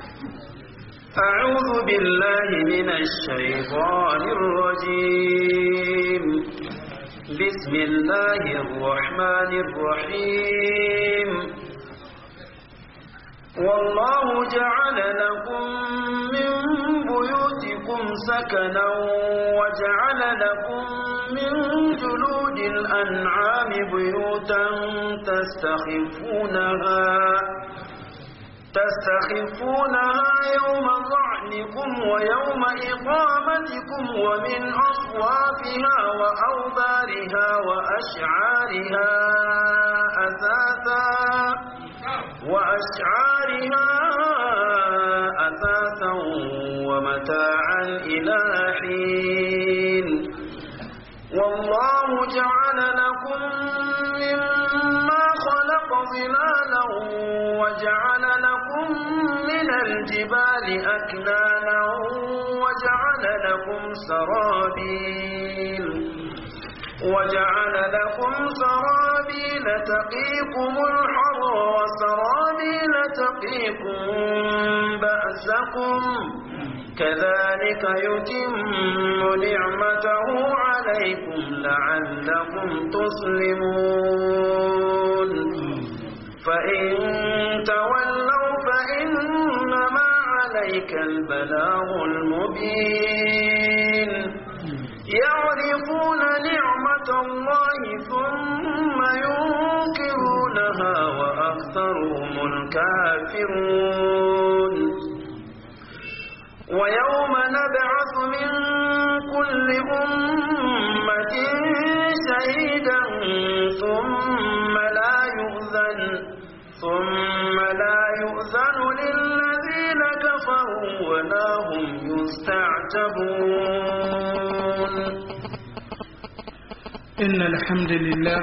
أعوذ بالله من الشيطان الرجيم بسم الله الرحمن الرحيم والله جعل لكم من بيوتكم سكنا وجعل لكم من جلود الأنعام بيوتا تستخفونها تستخفونها يوم ظعنكم ويوم إقامتكم ومن أصوافها وأوبارها وأشعارها أثاثا وأشعارها أثاثا ومتاعا إلى حين والله جعل لكم مما خلق ظلالا وجعل لكم من الجبال أكنانا وجعل لكم سرابيل وجعل لكم سرابيل تقيكم الحر وسرابيل تقيكم بأسكم كذلك يتم نعمته عليكم لعلكم تسلمون فإن تولوا فإنما عليك البلاغ المبين يعرفون نعمة الله ثم ينكرونها وأكثرهم الكافرون ويوم نبعث من كل أمة شهيدا ثم لا يؤذن ثم لا يؤذن للذين كفروا ولا هم يستعتبون إن الحمد لله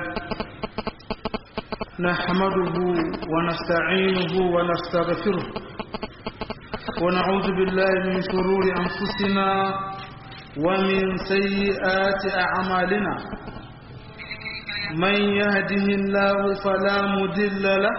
نحمده ونستعينه ونستغفره ونعوذ بالله من شرور أنفسنا ومن سيئات أعمالنا من يهده الله فلا مدل له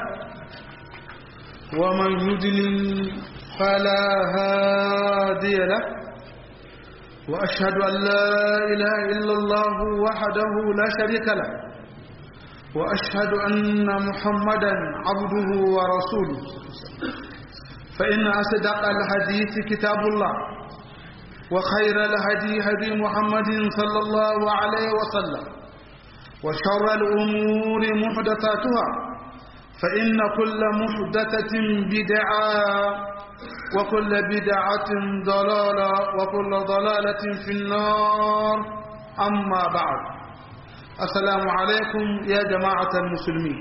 ومن يدلل فلا هادي له وأشهد أن لا إله إلا الله وحده لا شريك له وأشهد أن محمدا عبده ورسوله فإن أصدق الحديث كتاب الله وخير الهدي هدي محمد صلى الله عليه وسلم وشر الأمور محدثاتها فإن كل محدثة بدعة وكل بدعة ضلالة وكل ضلالة في النار أما بعد السلام عليكم يا جماعة المسلمين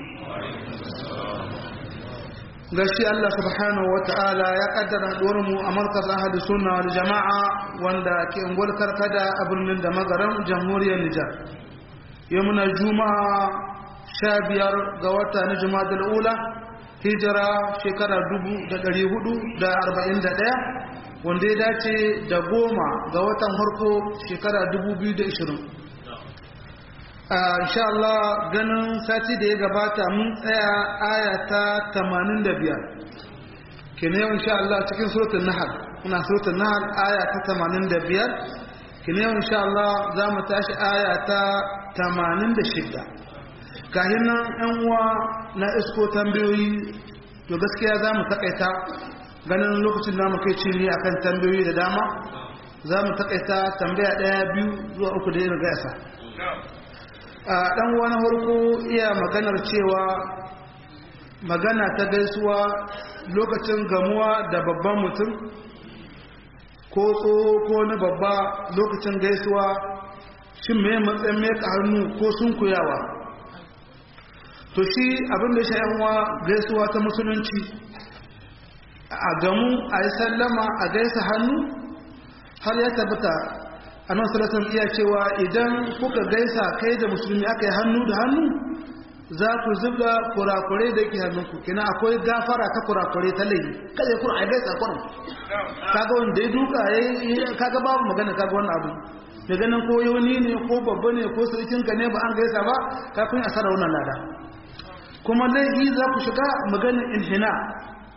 gashi Allah subhanahu wa ta'ala ya kaddara mu a markaz ahli sunna wal jama'a wanda ke ungwal karkada a birnin da magaran jamhuriyar Nijar yau muna juma'a sha biyar ga wata na juma'a ula hijira shekara dubu da ɗari hudu da arba'in da ɗaya wanda ya dace da goma ga watan harko shekara dubu biyu da ishirin insha Allah ganin sati da ya gabata mun tsaya aya ta 85 kene yau insha Allah cikin suratul nahl muna suratul nahl aya ta 85 kene yau insha Allah za mu tashi aya ta 86 kahin nan yan uwa na isko tambayoyi to gaskiya za mu takaita ganin lokacin da mu kai ci ne akan tambayoyi da dama za mu takaita tambaya daya biyu zuwa uku da yin gasa a ɗan wani harko iya maganar cewa magana ta gaisuwa lokacin gamuwa da babban mutum ko tsoho ko na babba lokacin gaisuwa shin mai matsayin meka hannu ko sun kuyawa to shi abin da sha'yanwa gaisuwa ta musulunci a gamu a yi sallama a gaisa hannu har ya tabbata annabi sallallahu iya cewa idan kuka gaisa kai da musulmi aka yi hannu da hannu za ku zuba kurakure da yake hannunku kina akwai gafara ta kurakure ta laifi kada ku a gaisa kurin kaga wanda ya duka yayi kaga babu magana kaga wannan abu da ganin ko yoni ne ko babba ne ko sarkinka ne ba an gaisa ba ka kun asara wannan lada kuma laifi za ku shiga maganin inhina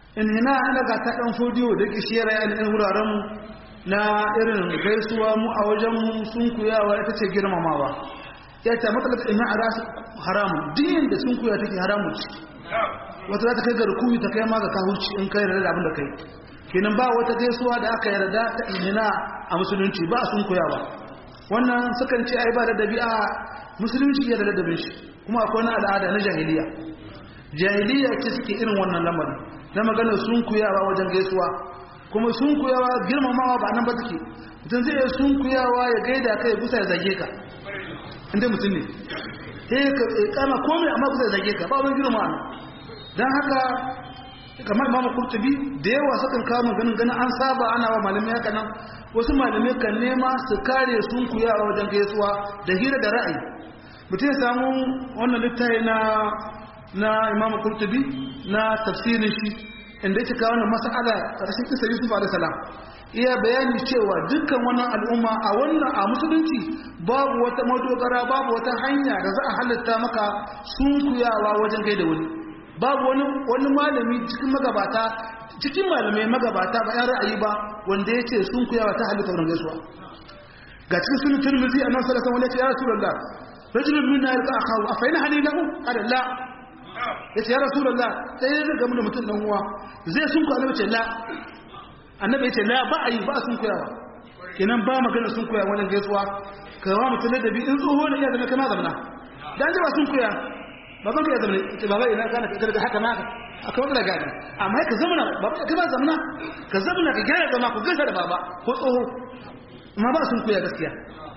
in hina ana ga ta dan fodiyo da ke shi yara yan wuraren mu na irin gaisuwa mu a wajen mu sun kuyawa ita ce girmamawa ya ta matsalar ina a rasu haramu din da sun kuya take haramu ce wata za ta kai ga rukuni ta kai ma ga kahuci in kai da abin da kai kenan ba wata gaisuwa da aka yarda ta inhina a musulunci ba sun kuyawa wannan sukan ce ai ba da dabi'a musulunci ya da ladabin shi kuma akwai wani al'ada na jahiliya jahiliya ce suke irin wannan lamarin na maganar sun kuyawa wajen gaisuwa kuma sun kuyawa girmamawa ba nan ba take mutum zai sun kuyawa ya gaida kai gusa ya zage ka inda mutum ne sai ka kama komai amma gusa ya zage ka ba wani girma don haka kamar imamu kurtubi da yawa sukan kawo maganin ganin an saba ana wa malamai haka nan wasu malamai kan nema su kare sun kuyawa wajen gaisuwa da hira da ra'ayi mutum ya samu wannan littafi na na imamu kurtubi na tafsirin shi inda yake kawo wannan mas'ala ƙarshen kisa yusuf alaihi salam iya bayani cewa dukkan wannan al'umma a wannan a musulunci babu wata madogara babu wata hanya da za a halitta maka sunkuyawa wajen gaida wani babu wani wani malami cikin magabata cikin malamai magabata ba yan ra'ayi ba wanda ya ce sunkuyawa ta halitta wurin gaisuwa ga cikin sunan turmizi a nan sallallahu alaihi wasallam ya rasulullah rajulun minna yalqa akahu afaina halilahu qala la ya ce ya rasulallah sai ya gamu da mutum dan uwa zai sun ku annabi ce la annabi ya ce la ba a yi ba sun kuyawa kenan ba magana sun kuya wannan gaisuwa ka wa mutum da bi in tsoho ne ya zama kana zamana dan ji ba sun kuya ba zan kuya zamana ce baba ina kana ka daga haka ma akwai wanda gani amma ka zamana baba ka ba zamana ka zamana ka gyara zama ku gaisa da baba ko tsoho amma ba sun kuya gaskiya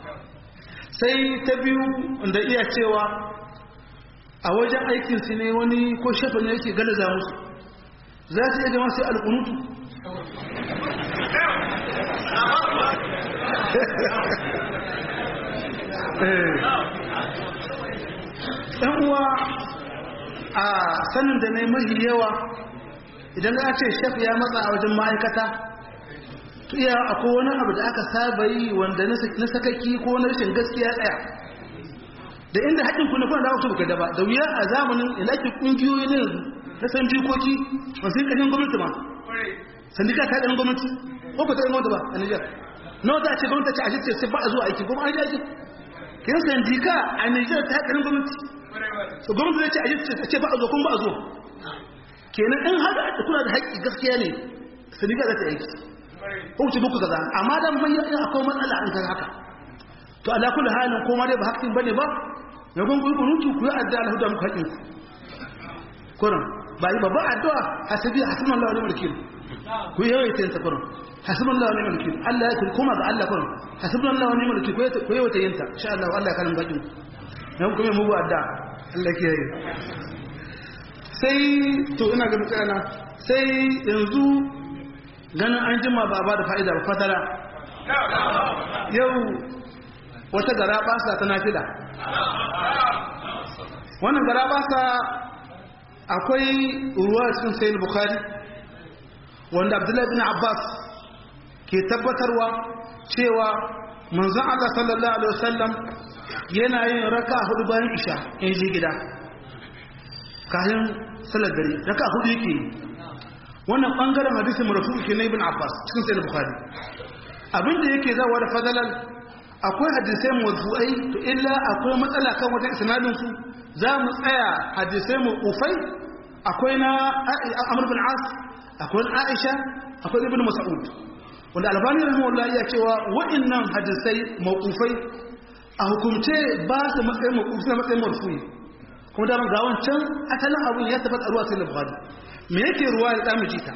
sai ta biyu da iya cewa a wajen aikinsu ne wani ko shafa ne yake galaza musu za su iya jama sai alkunutu ɗan uwa a sanin da ne mahi yawa idan ya ce shaf ya matsa a wajen ma'aikata to iya akwai wani abu da aka saba yi wanda na sakaki ko na rashin gaskiya tsaya da inda haƙin kuna kuna dawo su da ba da wuya a zamanin ilaki ƙungiyoyi ne na san jikoki masu yin ƙashin gwamnati ma sandika ta ɗan gwamnati ko ku ta ɗan gwamnati ba a Nijar na wata ce gwamnati ce a shi sai ba a zuwa aiki kuma an yi aiki kin sandika a Nijar ta ɗan gwamnati so gwamnati zai ce a shi ce ba a zo kuma ba a zo kenan in haka kuna da haƙƙi gaskiya ne sandika za ta aiki ko ku ce buku kaza amma dan bayyana akwai matsala an kan haka to ala kulli halin ko ma dai ba haƙƙin bane ba ya gun kuyi kunutu ku yi addu'a Allah da muku haƙin ku kuran ba yi babban addu'a hasibi hasbunallahu wa ni'mal wakeel ku yi yawaita ta kuran hasbunallahu wa ni'mal wakeel Allah ya kuma ga Allah kuran hasbunallahu wa ni'mal wakeel ku yi yawaita yin ta insha Allah Allah ya kalin bakin ku dan kuma mu bu addu'a Allah ke yi sai to ina ga mutana sai yanzu ganin an jima ba ba da fa'ida ba fatara yau wata gara basa ta nafila wannan gara basa akwai ruwa cikin sayin bukhari wanda abdullahi bin abbas ke tabbatarwa cewa manzon Allah sallallahu alaihi wasallam yana yin raka hudu bayan isha in ji gida kayan salar dare raka hudu yake wannan bangaren hadisin marfu ke na ibn abbas cikin sayin bukhari abinda yake zawa da fadalar akwai hadisai marfu'ai to illa akwai matsala kan wajen isnadin su za mu tsaya hadisai mawqufai akwai na Amr bin As akwai Aisha akwai Ibn Mas'ud wanda Albani rahimahullah ya cewa wa'annan hadisai mawqufai a hukumce ba su matsayin mawqufi na matsayin marfu'i kuma da ga wancan asalin abun ya tabbata ruwa sai Bukhari me yake ruwa ya damu jita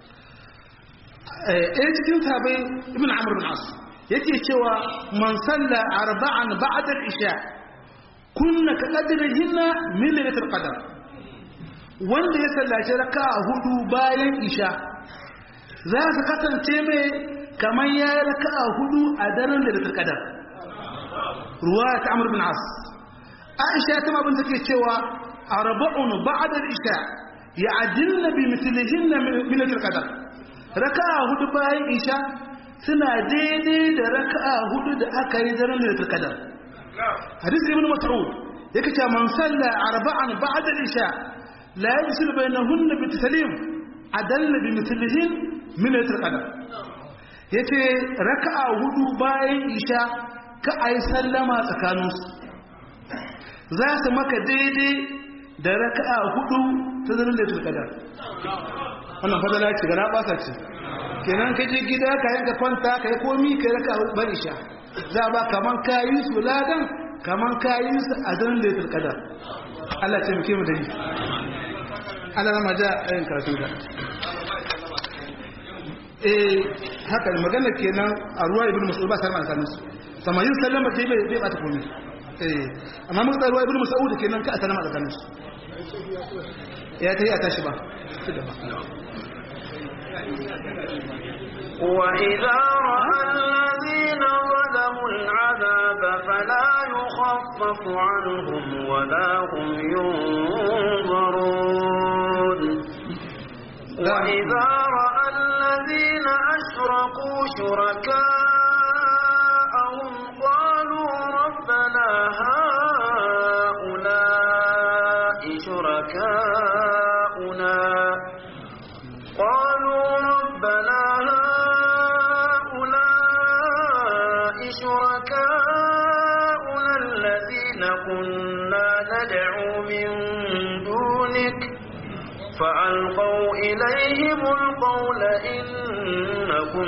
eh cikin sahabbai Ibn Amr bin As yake cewa man salla arba'an ba'da al-isha kunna ka qadrihinna min lailatul qadr wanda ya sallaci raka'a hudu bayan isha za su kasance mai kamar ya yi raka'a hudu a daren lailatul qadr ruwa ta amr bin as aisha ta mabin take cewa arba'un ba'da al-isha ya'dilna bi mithlihinna min lailatul qadr raka'a hudu bayan isha suna daidai da raka'a hudu da aka yi daren lailatul qadar hadisi ibn mas'ud yake cewa man salla arba'an ba'da al-isha la yajsil bainahunna bi taslim adalla bi mithlihin min laylatul qadr yace raka'a hudu bayan isha ka ai sallama tsakaninsu za su maka daidai da raka'a hudu ta zanen da turkada wannan fadala ce gara basa ce kenan ka je gida ka yanka kwanta ka yi komi ka yi raka'a bari sha za ba kaman kayi su ladan kaman kayi su a zanen da turkada Allah ce muke mu da yi Allah rama ja a yin karatun da eh haka magana kenan a ruwa ibn mas'ud ba sarma sanin su samayin sallama dai bai bata komi amma mun tsarwa ibnu mas'ud kenan ka asana tsakanin su ya tayi a tashi ba وإذا رأى الذين ظلموا العذاب فلا يخفف عنهم ولا هم ينظرون وإذا رأى الذين أشركوا شركاءهم قالوا ربنا هؤلاء شركاؤنا قالوا ربنا هؤلاء شركاؤنا الذين كنا ندعو من دونك فألقوا إليهم القول إنكم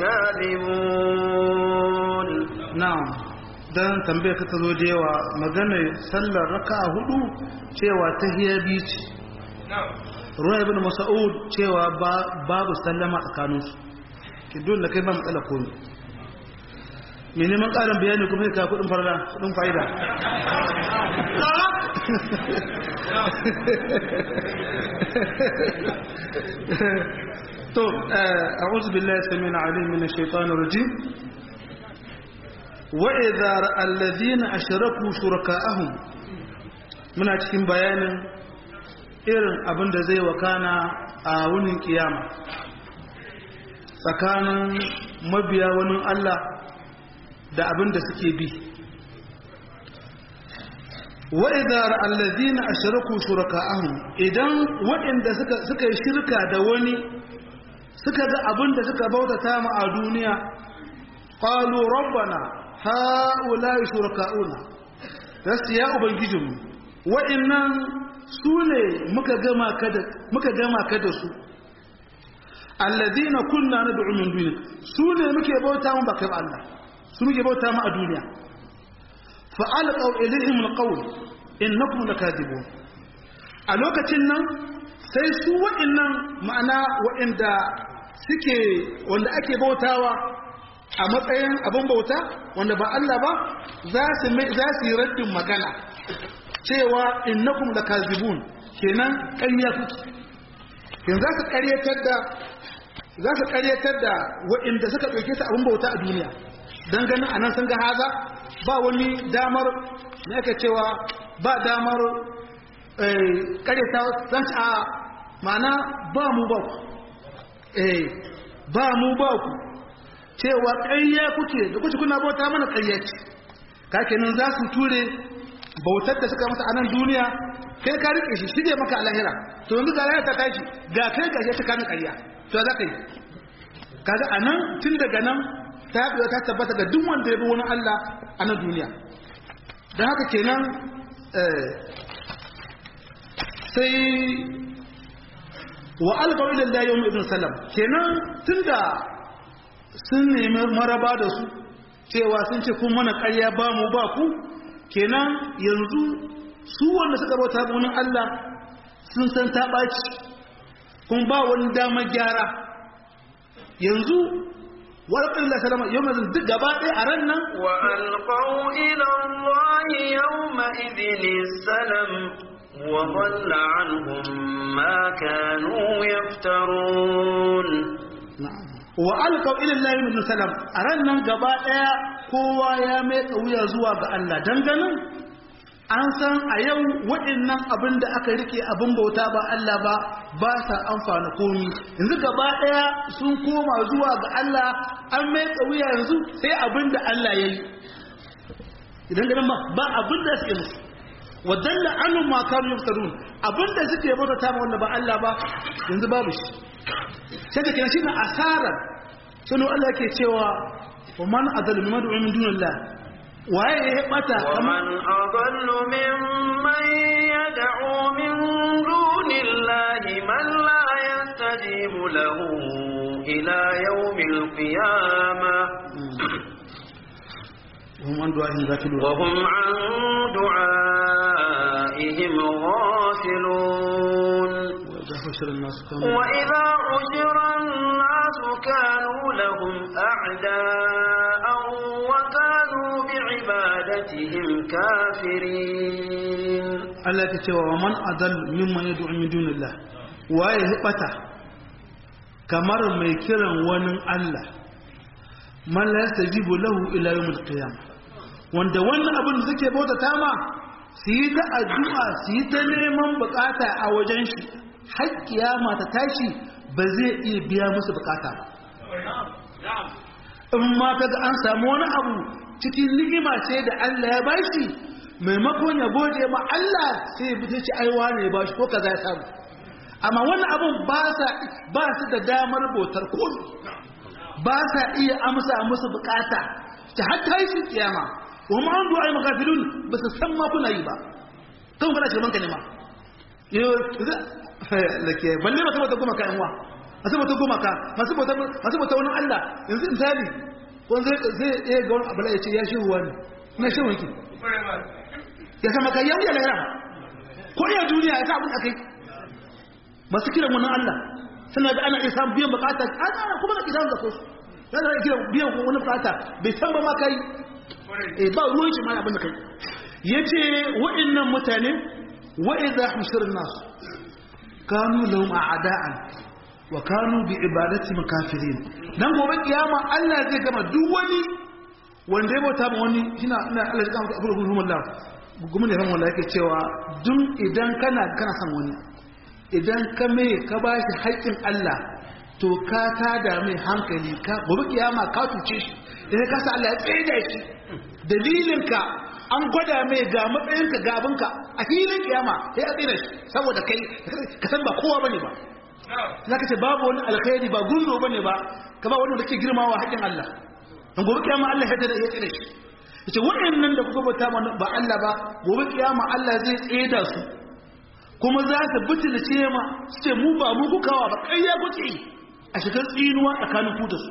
لكاذبون na'am dan tambaye ka tazo da yawa maganar sallar raka'a hudu cewa tahiyya biyu ce ruwa ibn mas'ud cewa babu sallama tsakanin su ki dole da kai ba matsala ko ne me neman karin bayani kuma ka kudin farda kudin fa'ida to a'udhu billahi samina alim min ash-shaytanir rajim وإذا رأى الذين أشركوا شركاءهم muna cikin bayanin irin abin da zai wakana a wunin kiyama tsakanin mabiya wani Allah da abin da suke bi wa'idar allazina ashraku shuraka'ahum idan waɗanda suka yi shirka da wani suka ga abin da suka bautata mu a duniya qalu rabbana ha'ula'i shuraka'una rasu ya ubangijinmu wa'innan su ne muka gama ka da su alladina kunna na du'umin duniya su ne muke bauta mu baka ba Allah su muke bauta mu a duniya fa'alqaw ilayhim alqawl innakum lakadibun a lokacin nan sai su wa'innan ma'ana wa'inda suke wanda ake bautawa a matsayin abin bauta wanda ba Allah ba za su yi raddin magana cewa innakum lakazibun kenan ƙarya kuke yanzu za su ƙaryatar da za su ƙaryatar da waɗanda suka ɗauke su abin bauta a duniya don ganin anan sun ga haza ba wani damar me aka cewa ba damar ƙaryata zan ci a ma'ana ba mu ba ku ba mu ba ku cewa ƙarya kuke da kuke kuna bauta mana ƙarya ce ka kenan za su ture bautar da suka masa a nan duniya kai ka rike shi shige maka a lahira to yanzu ga lahira ta tashi ga kai ga ta kamin ƙarya to za ka yi kaga a nan tun daga nan ta haɗu ta tabbata ga duk wanda ya bi wani Allah a nan duniya don haka kenan sai wa alƙawar da yau ibn salam kenan tun da sun nemi maraba da su cewa sun ce kun mana ƙarya ba mu ba ku kenan yanzu su wanda suka bauta bunin Allah sun san ta ɓaci kun ba wani damar gyara yanzu warƙar da salama yau mazin duk gaba ɗaya a ran nan wa alƙau ilan wahi yau ma'idini salam wa balla anhum ma kanu yaftarun wa alƙau ilan lahi min salam a ran nan gaba ɗaya kowa ya mai wuya zuwa ga Allah danganin an san a yau waɗannan abin da aka rike abin bauta ba Allah ba ba sa amfana komi yanzu gaba ɗaya sun koma zuwa ga Allah an mai wuya yanzu sai abin da Allah ya yi idan ganin ba abin da suke musu wadanda anu ma kanu yaftarun abin da suke bauta ta wanda ba Allah ba yanzu babu shi sai da kina shine asarar sai Allah yake cewa wa man adallu mimman du'a min dunillah waye ya bata ومن أضل ممن يدعو من دون الله من لا يستجيب له إلى يوم القيامة hum an du'a ghafilun وهم عن دعائهم غافلون wa hashara an-nas kanu وإذا حشر الناس كانوا لهم أعداء وكانوا بعبادتهم كافرين Allah ta cewa wa man adal mimman yad'u min dunillah waye ya bata kamar mai kiran wani Allah man la yastajibu lahu ila yawmil qiyamah wanda wannan abin da suke bauta ta ma su yi ta addu'a su yi ta neman bukata a wajen shi har kiyama ta tashi ba zai iya biya musu bukata ba in ma kaga an samu wani abu cikin ni'ima ce da Allah ya bashi maimakon ya gode ma Allah sai ya ce ai wane ya bashi ko kaza ya samu amma wannan abun ba sa ba su da damar bautar komai ba sa iya amsa musu bukata ta hatta yi shi kiyama wa ma an du'a makafirun ba su san ma kuna yi ba kan kana shirman ka ne ma yo lake balle ba saboda goma ka yanwa masu bauta goma ka masu bauta masu bauta wani Allah yanzu misali wanda zai iya ga wani abu da ya ce ya shi ruwa ne na shi wanki ya sama kai yau ya lahira ko iya duniya ya sa abin da kai masu kiran wani Allah suna da ana iya samun biyan bukata ana kuma da kidan da su ya da kiran biyan wani bukata bai san ba ma kai eh ba ruwan shi ma abin da kai yace wa'annan mutane wa idha hushirna nas kanu lahum a'da'an wa kanu bi ibadati makafirin dan gobe kiyama Allah zai gama duk wani wanda ya bauta ma wani shina ina Allah ya kama abu da Allah gumin yaran wanda yake cewa duk idan kana kana son wani idan ka mai ka ba shi haƙƙin Allah to ka tada mai hankali ka gobe kiyama ka tuce shi idan ka sa Allah ya tsaye da shi dalilinka an gwada mai ga matsayinka gabinka a filin kiyama sai a tsira shi saboda kai ka san ba kowa bane ba za ka ce babu wani alkhairi ba gunzo bane ba ka ba wani da ke girmawa haƙƙin Allah dan gobe kiyama Allah ya tsira ya tsira shi yace waɗannan da kuka bauta ba Allah ba gobe kiyama Allah zai tsaye da su kuma za ta buci da ce ma su ce mu ba mu kukawa ba ƙarya kuke a shigar tsinuwa tsakanin ku da su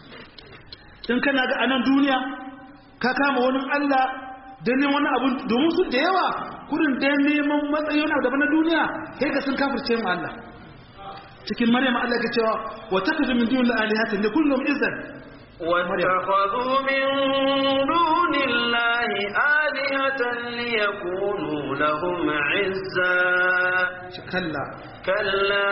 in kana ga anan duniya ka kama wani Allah don neman wani abu domin su da yawa kudin don neman matsayin wani daban na duniya sai ka sun kafirce mu Allah cikin maryam Allah ke cewa wa takhudhu min duni alihatin li kullum izzan واتخذوا من دون الله آلهة ليكونوا لهم عزا kalla كلا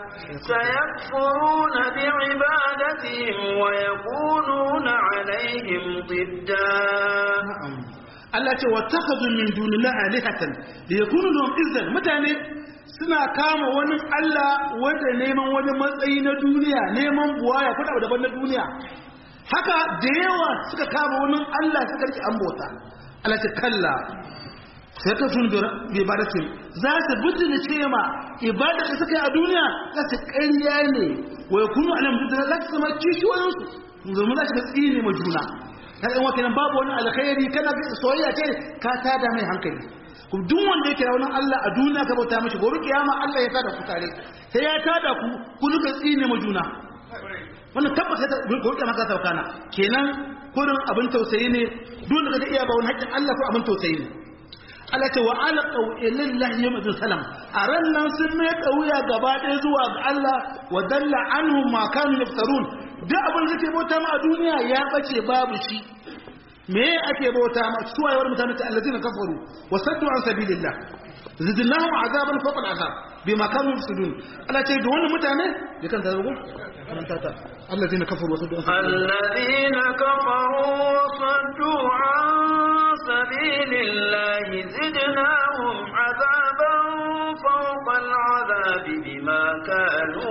سيكفرون بعبادتهم ويكونون عليهم ضدا na'am Allah ce wa takhadhu min dunillahi alihatan li yakunu lahum izzan mutane suna kama wani Allah wanda neman wani matsayi na duniya neman buwaya ko da daban na duniya haka da yawa suka kama wani Allah suka rike ambota Allah ce kalla sai ka tun bi ibadatin za su bujin ce ma ibada da suka yi a duniya za su ƙarya ne wa yakunu alam da za su zama kishiyoyinsu domin za su ga tsine ma juna na ɗan wakilan babu wani alkhairi kana soyayya ce ka tada mai hankali kuma duk wanda yake da wani Allah a duniya ka bauta mishi gobe kiyama Allah ya tada ku tare sai ya tada ku ku duka tsine ma juna wannan tabbata da gobe kiyama ka sauka na kenan kurin abin tausayi ne dole ka iya ba wani haƙƙin Allah ko abin tausayi ne Allah ce wa ala qawlillahi yawm salam a ran nan sun mai kauya gaba ɗaya zuwa ga Allah wa dalla anhum ma kanu yaftarun duk abin da ke bauta ma a duniya ya bace babu shi me ake bauta ma su wayewar mutane ta allazina kafaru wa saddu an sabilillah zidnahum azaban fawqa al'azab bima kanu yafsudun Allah ce da wannan mutane da kan zarugo karanta ta allazina kafaru wa saddu an الذين كفروا وصدوا عن سبيل الله زدناهم عذابا فوق العذاب بما كانوا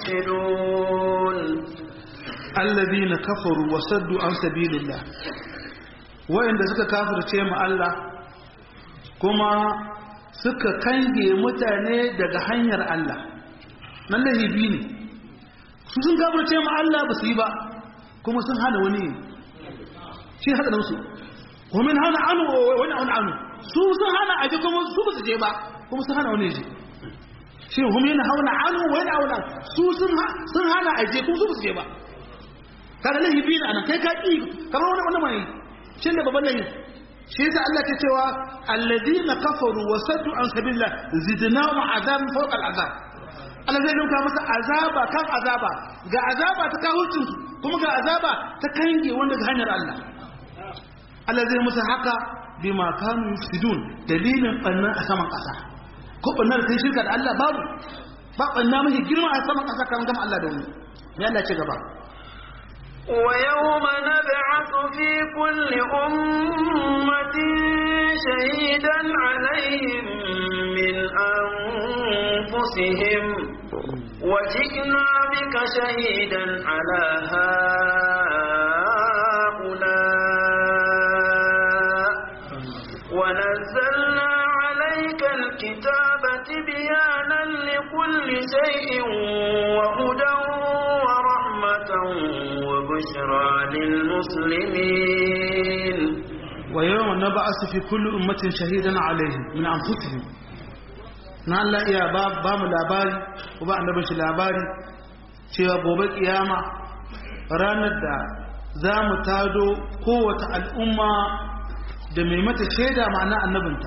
يفسدون allazina kafaru wa saddu an sabilillah wa'anda suka kafirce mu Allah kuma suka kange mutane daga hanyar Allah nan lahibi ne su sun gabarce ma Allah ba su yi ba kuma sun hana wani shi haka da musu ومن هنا عنه wani عنه عنه su sun hana aje kuma su ba su je ba kuma sun hana wani je shi hum yana hauna anhu wa yana hauna su sun sun hana aje kuma su ba su je ba kaga lahi bi na anan kai ka ki kamar wani wani mai shin da babban lahi shi yasa Allah ke cewa alladina kafaru wa saddu an sabilillah zidnahum azaban fawqa al'azab Allah zai nuka masa azaba kan azaba ga azaba ta kawucin su kuma ga azaba ta kange wanda ga hanyar Allah Allah zai musu haka bima kanu yufsidun dalilin banna a saman ƙasa ko banna da kai shirka da Allah babu ba banna mafi girma a saman ƙasa kan gama Allah da wani ya Allah ce gaba ويوم نبعث في كل أمة شهيدا عليهم من أنفسهم وجئنا بك شهيدا على هؤلاء ونزلنا عليك الكتاب تبيانا لكل شيء وهدى ورحمة وبشرى للمسلمين ويوم نبعث في كل أمة شهيدا عليهم من أنفسهم na Allah iya ba ba mu labari ko ba annabin shi labari cewa gobe kiyama ranar da za mu tado kowace al'umma da mai mata shaida ma'ana annabinta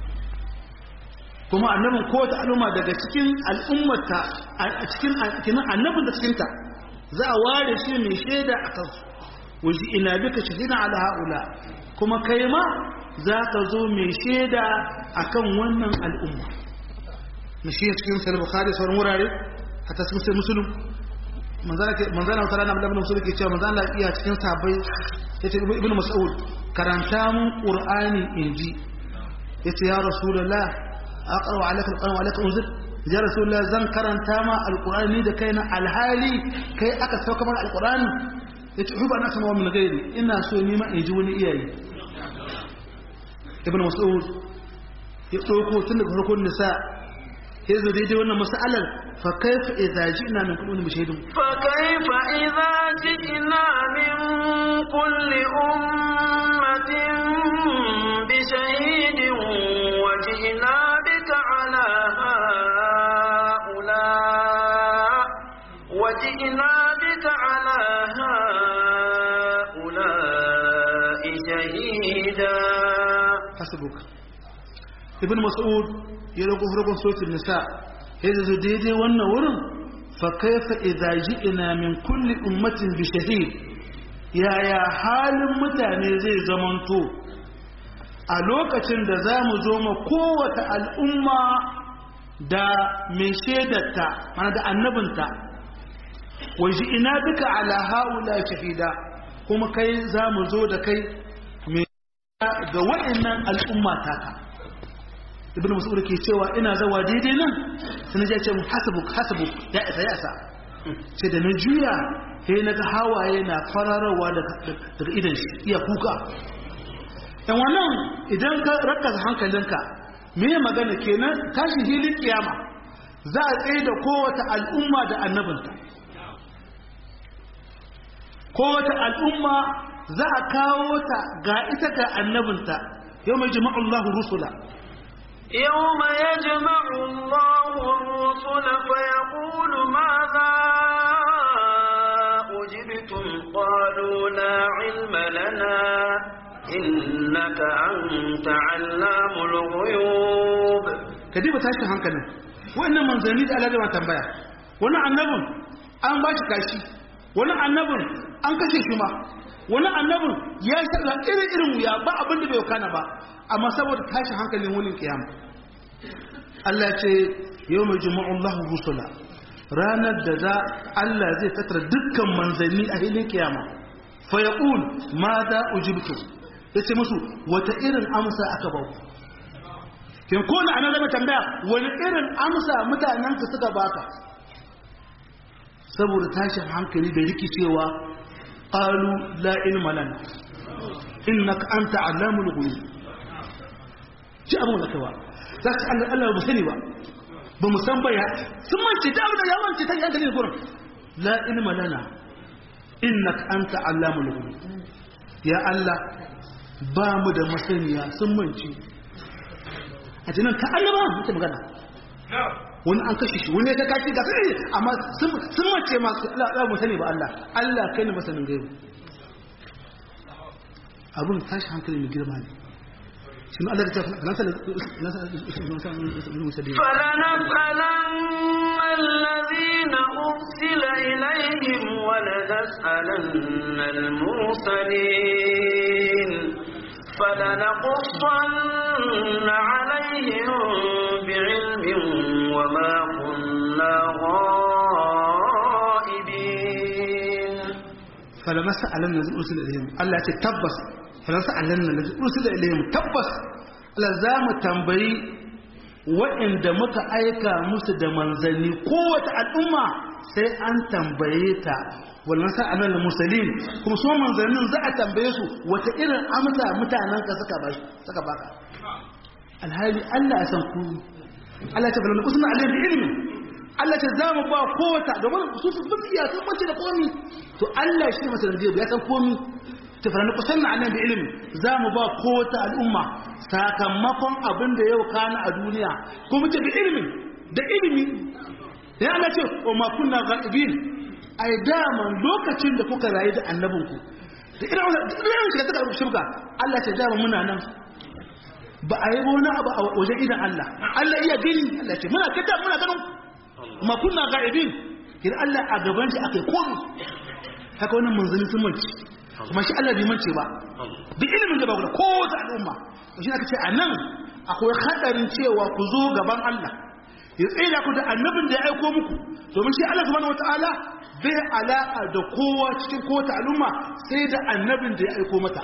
kuma annabin kowace al'umma daga cikin al'ummata a cikin annabin da cikinta za a ware shi mai shaida a kansu waje ina bika shahina ala haula kuma kai ma za ka zo mai shaida akan wannan al'umma mashi cikin sahih bukhari sauran wurare hatta cikin sahih muslim manzana wata rana abdullahi musulun ke cewa manzana iya cikin sabai ya ce ibn mas'ud karanta mun qur'ani inji ya ce ya rasulullah aqra wa alaka alquran wa alaka unzir ya rasulullah zan karanta ma alqur'ani da kaina alhali kai aka sauka mana alqur'ani ya ce huba na sama min gairi ina so ni ma inji wani iyaye ibn mas'ud ya dauko tun daga farkon nisa ya zo daidai wannan masalar fa kaifa idza ji'na min kulli bishahidin fa kaifa idza ji'na min kulli ummatin bi shahidin wa ji'na bika ala haula wa ji'na bika ala haula shahida hasbuka ibn mas'ud ya rago farkon sotin nisa ya zo daidai wannan wurin fa kaifa idza ji'na min kulli ummatin bi shahid yaya halin mutane zai zamanto a lokacin da za mu zo ma kowace al'umma da mai shaidarta mana da annabinta wa ina duka ala haula shahida kuma kai za mu zo da kai mai ga wa'annan al'umma taka ibn mas'ud ke cewa ina zawa daidai nan sai na ce mu hasabuk hasabuk ya isa ya isa sai da na juya sai na ga hawaye na fararawa daga idan shi iya kuka dan wannan idan ka rakasa hankalinka me magana kenan tashi hilin kiyama za a tsaye da kowace al'umma da annabinta kowace al'umma za a kawo ta ga ita ga annabinta yau mai jima'ullahu rusula يوم يجمع الله الرسل فيقول ماذا أجبتم قالوا لا علم لنا إنك أنت علام الغيوب kadiba tashin hankalin wannan manzanni da Allah zai tambaya wani annabin an ba shi kashi wani annabin an kashe shi ma wani annabin ya shaɗa irin irin wuya ba abin da bai kana ba amma saboda tashin hankalin wani kiyama Allah ce yau mai jima'un lahu rusula ranar da za Allah zai tattara dukkan manzanni a hilin kiyama fa yaqul ma za ujibtu yace musu wata irin amsa aka ba ku kin ko na ana zama tambaya wani irin amsa mutanen ka suka baka saboda tashin hankali da rikicewa qalu la ilma lana innaka anta allamul ghuyub ji abun da kawa za su Allah Allah ba sani ba ba mu san baya sun mance da abin da ya mance ta yanka ne gurin la ilma lana innaka anta allamul ghuyub ya Allah ba mu da masaniya sun manci a cikin ka Allah ba mutum magana wani an kashe shi wani ya kashi ga kai amma sun mace masu Allah mu sani ba Allah Allah kai ne masanin gaibu abun tashi hankali mai girma ne شنو قال لك نسأل فلنسألن الذين أرسل إليهم ولنسألن المرسلين فلنقصن عليهم بعلم وما كنا غائبين فلنسألن الذين أرسل إليهم الله تتبس فلنسألن الذين أرسل إليهم تبس Allah za mu tambayi waɗanda muka aika musu da manzanni kowace al'umma sai an tambaye ta wannan sa'anar da musulun kuma su manzannin za a tambaye su wata irin amsa mutanen ka suka ba suka baka alhali Allah ya san ku Allah ta falon kusa alayhi da ilimi Allah ta za mu ba kowace domin su su fi iya sun mace da komi to Allah shi ne masalan ya san komi ta falon kusa alayhi da ilimi za mu ba kowace al'umma sakamakon abin da yau kana a duniya kuma ce da ilimi da ilimi ya Allah ce wa ma kunna ghaibin ai daman lokacin da kuka rayu da annabinku da irin irin shiga ta shirka Allah ce daman muna nan ba a yi wani abu a wajen idan Allah Allah iya gani Allah ce muna kada muna ganin ma kunna ghaibin kin Allah a gaban shi akai komai haka wannan manzanni sun manci kuma shi Allah bai mance ba bi ilimin da ba ku da kowace al'umma shi aka ce a nan akwai hadarin cewa ku zo gaban Allah ya tsaye ku da annabin da ya aiko muku domin shi Allah subhanahu wataala bai alaka da kowa cikin kowace al'umma sai da annabin da ya aiko mata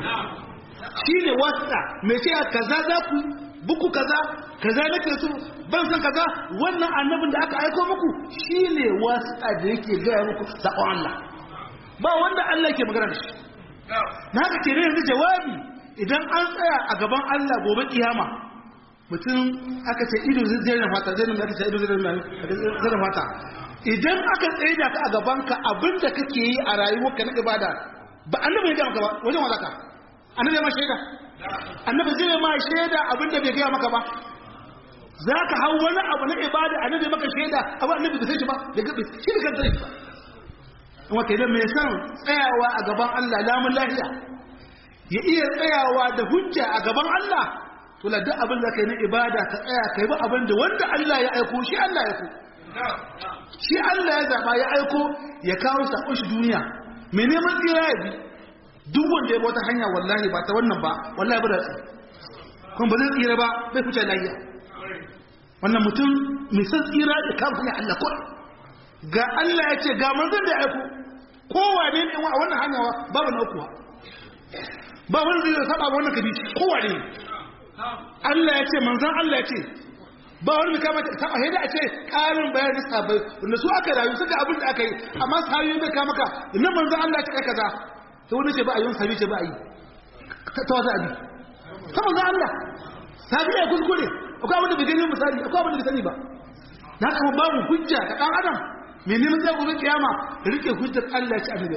shi ne wasa mai ce kaza za ku buku kaza kaza nake so ban san kaza wannan annabin da aka aiko muku shi ne wasa da yake gaya muku sakon Allah ba wanda Allah ke magana da shi na haka ke yanzu jawabi idan an tsaya a gaban Allah gobe kiyama mutum aka ce ido zai na fata zai aka ce ido zai na fata idan aka tsaye da ka a gaban ka abinda kake yi a rayuwarka na ibada ba annabi ya ga maka ba wajen wazaka annabi ya ma shaida annabi zai ma shaida abinda bai gaya maka ba za ka hau wani abu na ibada annabi maka shaida abu annabi bai san shi ba da gabe shi da kan shi ba kuma kenan mai san tsayawa a gaban Allah lamun lafiya ya iya tsayawa da hujja a gaban Allah to la duk abin da kai na ibada ka tsaya kai ba abin da wanda Allah ya aiko shi Allah ya aiko shi Allah ya zaba ya aiko ya kawo sakon shi duniya mai neman tsira ya bi duk wanda ya bi wata hanya wallahi ba ta wannan ba wallahi ba da tsi kuma ba zai tsira ba bai fice lafiya wannan mutum mai san tsira da kan hanya Allah ko ga Allah ya ce ga manzon da ya aiko kowane ne a wannan hanya babu na ukuwa ba wani zai saba ba wannan kadici kowane ne Allah ya ce manzan Allah ya ce ba wani kama ta saba haida a ce karin bayani sabai wanda su aka rayu suka abin da aka yi amma sahabi bai kama ka inna manzan Allah ya ce kai kaza to wani ce ba a yi wani sahabi ce ba a yi ta wata abi ta manzan Allah sahabi ya kuskure akwai abin da bai gani misali akwai abin da bai sani ba na kama babu hujja ta dan adam mai neman zai gobe kiyama rike hujjar Allah ya ci annabi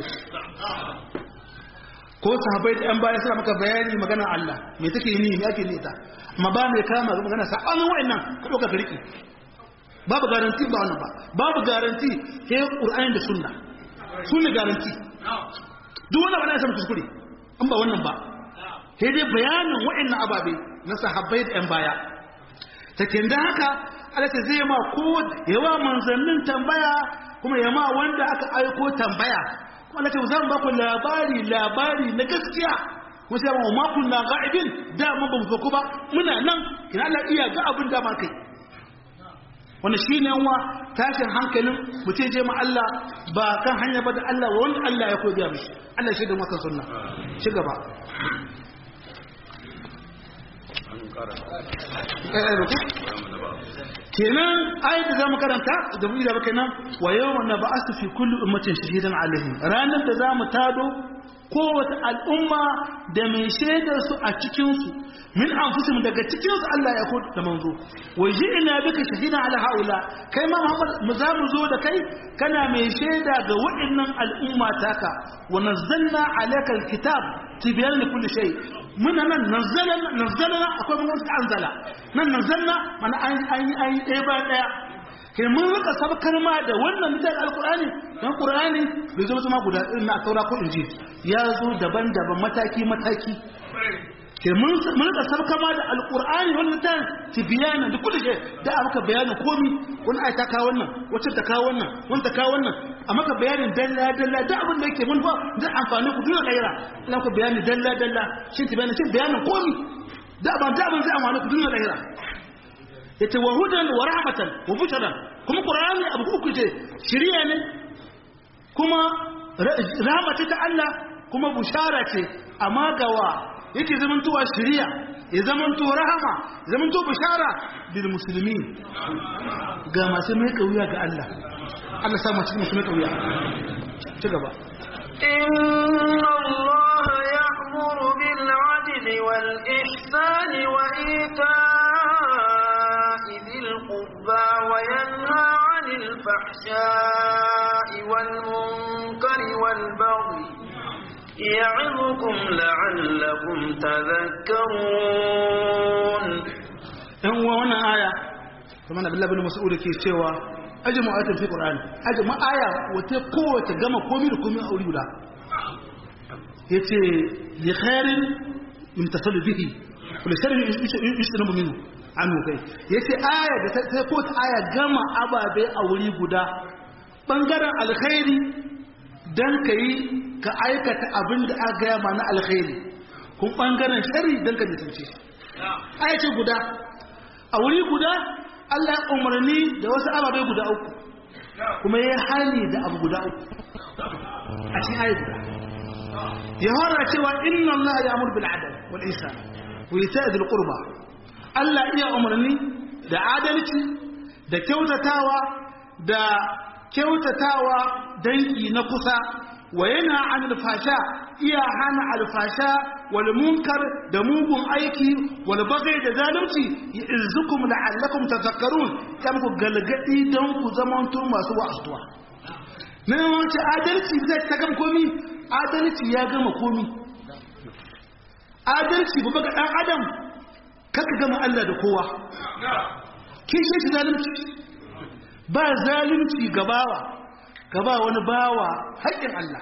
ko sahabbai da yan baya suna maka bayani magana Allah me take ni me ake nita amma ba mai kama magana sabanin wa'annan ka dauka ka riki babu garanti ba wannan ba babu garanti sai Qur'ani da Sunna sunna garanti duk wannan ba na san kuskure an ba wannan ba sai dai bayanin wa'annan ababe na sahabbai da yan baya take da haka Allah ta zai ma ko yawa manzannin tambaya kuma yama wanda aka aiko tambaya wanda ce zan ba ku labari labari na gaskiya kuma sai mu makun na ga'ibin da mun ba mu ba muna nan kina Allah iya ga abin da ma kai wannan shine yanwa tashin hankalin mutum je ma Allah ba kan hanya ba da Allah wanda Allah ya koya mishi Allah shi da maka sunna ci gaba kenan ayat da zamu karanta da mu da kenan wa yawma nab'asu fi kulli ummatin shahidan alaihim ranar da zamu tado kowace al'umma da mai shaidar su a cikinsu min anfusihim daga cikinsu Allah ya ko da manzo wa ji'na bika shahida ala haula kai ma Muhammad mu za mu zo da kai kana mai shaida ga waɗannan al'umma taka wa nazzalna alayka alkitab tibyan li kulli shay muna nan nazzalna nazzalna akwai mun anzala nan nazzalna mana an an an ɗaya ba ɗaya kai mun rika sabkar ma da wannan littafin alkur'ani dan qur'ani bai zo zama guda irin na saura ko inji ya zo daban-daban mataki mataki kai mun mun rika sabkar ma da alkur'ani wannan littafin tibyana da kullu shay da aka bayani komi wani ayata ka wannan wacce ta ka wannan wani ta ka wannan a maka bayanin dalla dalla da abin da yake mun fa da amfani ku duniya kaira ina ku bayani dalla dalla shi tibyana shi bayanin komi da ban da abin zai amfani ku duniya kaira yace wa hudan wa rahmatan wa bushran kuma qur'ani abu uku ce shiriya ne kuma rahama ce ta Allah kuma bushara ce amma gawa yake zamantowa shiriya ya zamanto rahama ya zamanto bushara bil muslimin ga masu mai kauya ga Allah Allah sa masu mai kauya ci gaba إن الله يأمر بالعدل والإحسان وإيتاء ذي القربى وينهى عن الفحشاء والمنكر والبغي يعظكم لعلكم تذكرون yan uwa wannan aya kamar da Abdullah bin Mas'ud ke cewa ajmu ayatin fi Qur'ani ajmu aya wata kowace gama komai da komai a wuri guda yace li khairin min tasallu bihi wa li sharrin yushtanabu minhu anhu kai yace aya da ta ko ta aya gama ababe a wuri guda bangaren alkhairi dan kai ka aikata abin da aka gaya ma na alkhairi kun bangaren sharri dan ka nisanci aya ce guda a wuri guda Allah ya umarni da wasu ababe guda uku kuma ya hali da abu guda uku a cikin ayi guda ya hora cewa inna Allah ya amur bil adal wal ihsan wa ita'i dhil qurba Allah iya umarni da adalci da kyautatawa da kyautatawa dangi na kusa wa yana an alfasha iya hana alfasha wal munkar da mugun aiki wal bagai da zalunci izukum la'allakum tadhakkarun kan ku galgadi don ku zamanto masu wa'azuwa nan wace adalci zai ta gama komi adalci ya gama komi adalci ba ga dan adam kaka gama Allah da kowa kishin shi zalunci ba zalunci gabawa ka ba wani bawa haƙƙin Allah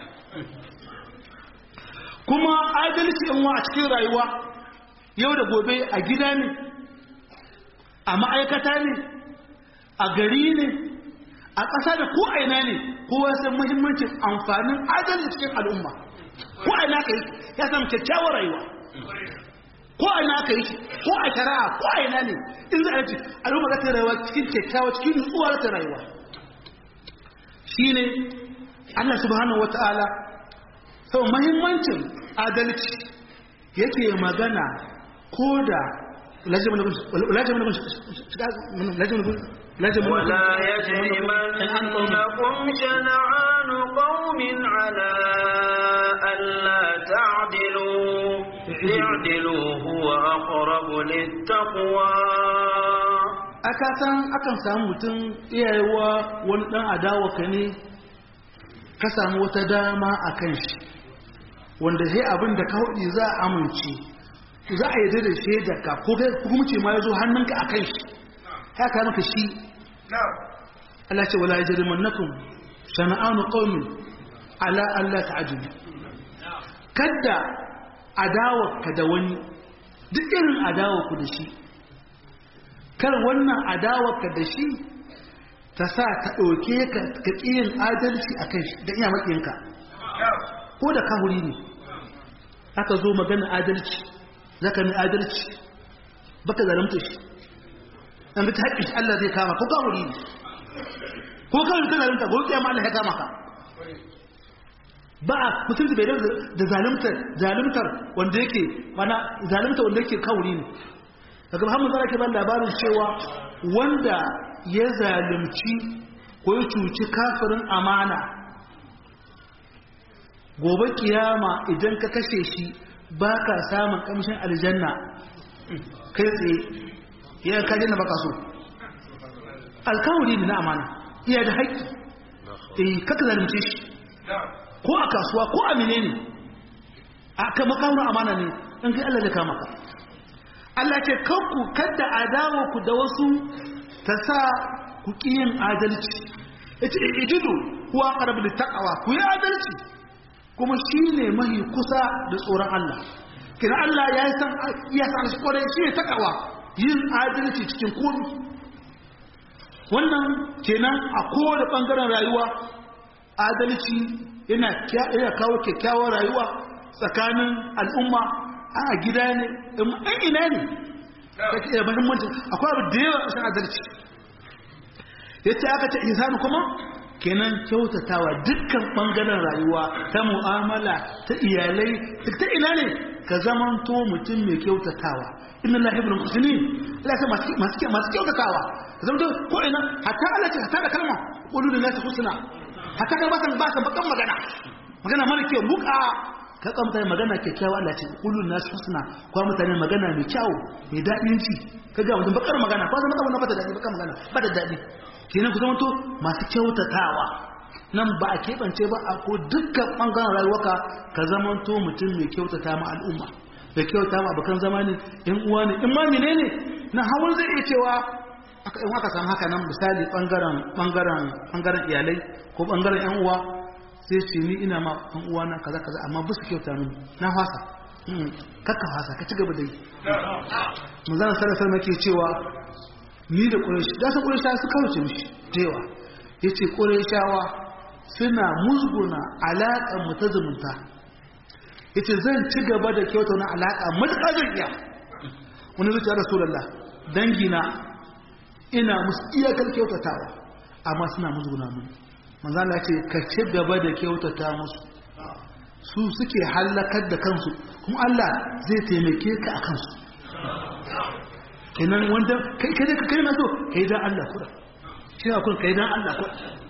kuma adalci in wa a cikin rayuwa yau da gobe a gida ne a ma'aikata ne a gari ne a ƙasa da ko aina ne kowa san muhimmancin amfanin adalci cikin al'umma ko aina ka yi ya samu kyakkyawar rayuwa ko aina ka yi ko a shari'a ko aina ne in za a yi al'umma za ta rayuwa cikin kyakkyawa cikin nutsuwa ta rayuwa shine Allah subhanahu wata'ala sau mahimmancin adalci yake magana ko da ولا يجرمنكم شنعان قوم على ألا تعدلوا اعدلوا هو أقرب للتقوى aka san akan samu mutum iyayewa wani dan adawa ka ne ka samu wata dama a kan shi wanda sai abin da ka hudu za a amince za a yi da shaida ka ko kai hukumci ma ya zo hannunka a kan shi ya ka maka shi Allah ce wala yajrimannakum shana'anu qaumin ala alla ta'jilu kada adawa ka da wani duk irin adawa ku da shi kar wannan adawarka da shi ta sa ta ɗauke ka ka ƙiyin adalci a kan shi da iya maƙinka ko da kahuri ne aka zo magana adalci za ka mai adalci baka zaramta shi an ta haƙƙi Allah zai kama ko kahuri ne ko kahuri ta zaramta ko kiyama Allah ya kama ka ba a mutunci bai da zalimtar zalimtar wanda yake mana zalimtar wanda yake kahuri ne daga Muhammad zara ke ban labarin cewa wanda ya zalimci ko ya cuci kafirin amana gobe kiyama idan ka kashe shi ba ka samun kamshin aljanna kai tsaye ya kaji na baka so alkawari ne na amana iya da haƙƙi eh kaka zalunce shi ko a kasuwa ko a menene a kama kawo amana ne in kai Allah da kama ka Allah ce kanku kadda adawa ku da wasu ta sa ku yin adalci yace ijidu huwa aqrabu littaqwa ku yi adalci kuma shine mahi kusa da tsoron Allah kina Allah ya san ya san shi kwarai shi ne takawa yin adalci cikin komai wannan kenan a kowane bangaren rayuwa adalci yana yana kawo kyakkyawar rayuwa tsakanin al'umma a gida ne ɗan ina ne kake da muhimmanci akwai abu da yawa a adalci yace aka ce ihsanu kuma kenan kyautatawa dukkan bangaren rayuwa ta mu'amala ta iyalai ta ina ne ka zamanto mutum mai kyautatawa inna lillahi wa inna ilaihi raji'un masu masu masu kyautatawa ka zamanto ko ina hatta Allah ce hatta da kalma qulu lin nasi husna hatta ka ba san ba san bakan magana magana mara kyau buka ka kamta magana kyakkyawa Allah ce qulu lin nasi husna ko mutane magana mai kyau mai dadin ci kaga mutum bakar magana ko zama wannan ba ta dadi bakar magana ba ta dadi kenan ku zamanto masu kyautatawa nan ba a keɓance ba a ko dukkan ɓangaren rayuwaka ka zamanto mutum mai kyautata ma al'umma da kyauta ma abokan zama ne in uwa ne in ma mene ne na hawan zai iya cewa aka in aka samu haka nan misali ɓangaren ɓangaren ɓangaren iyalai ko ɓangaren yan uwa sai ce ni ina ma yan uwa na kaza kaza amma ba su kyauta mini na fasa kakka fasa ka ci gaba da yi mu zana sarrafa make cewa ni da ƙurashi da su ƙurashi su kawace mishi da yawa ya ce ƙurashawa suna musguna alaƙar mu ta zumunta ya ce zan ci gaba da kyauta wani alaƙa matuƙa zan iya wani zuciya rasulallah dangina ina musu iyakar kyautatawa amma suna musguna mun manzala ce ka ci gaba da kyautata musu su suke hallakar da kansu kuma Allah zai taimake ka a kansu kenan wanda kai kai kai na so kai dan Allah kura shi ne kun kai dan Allah kura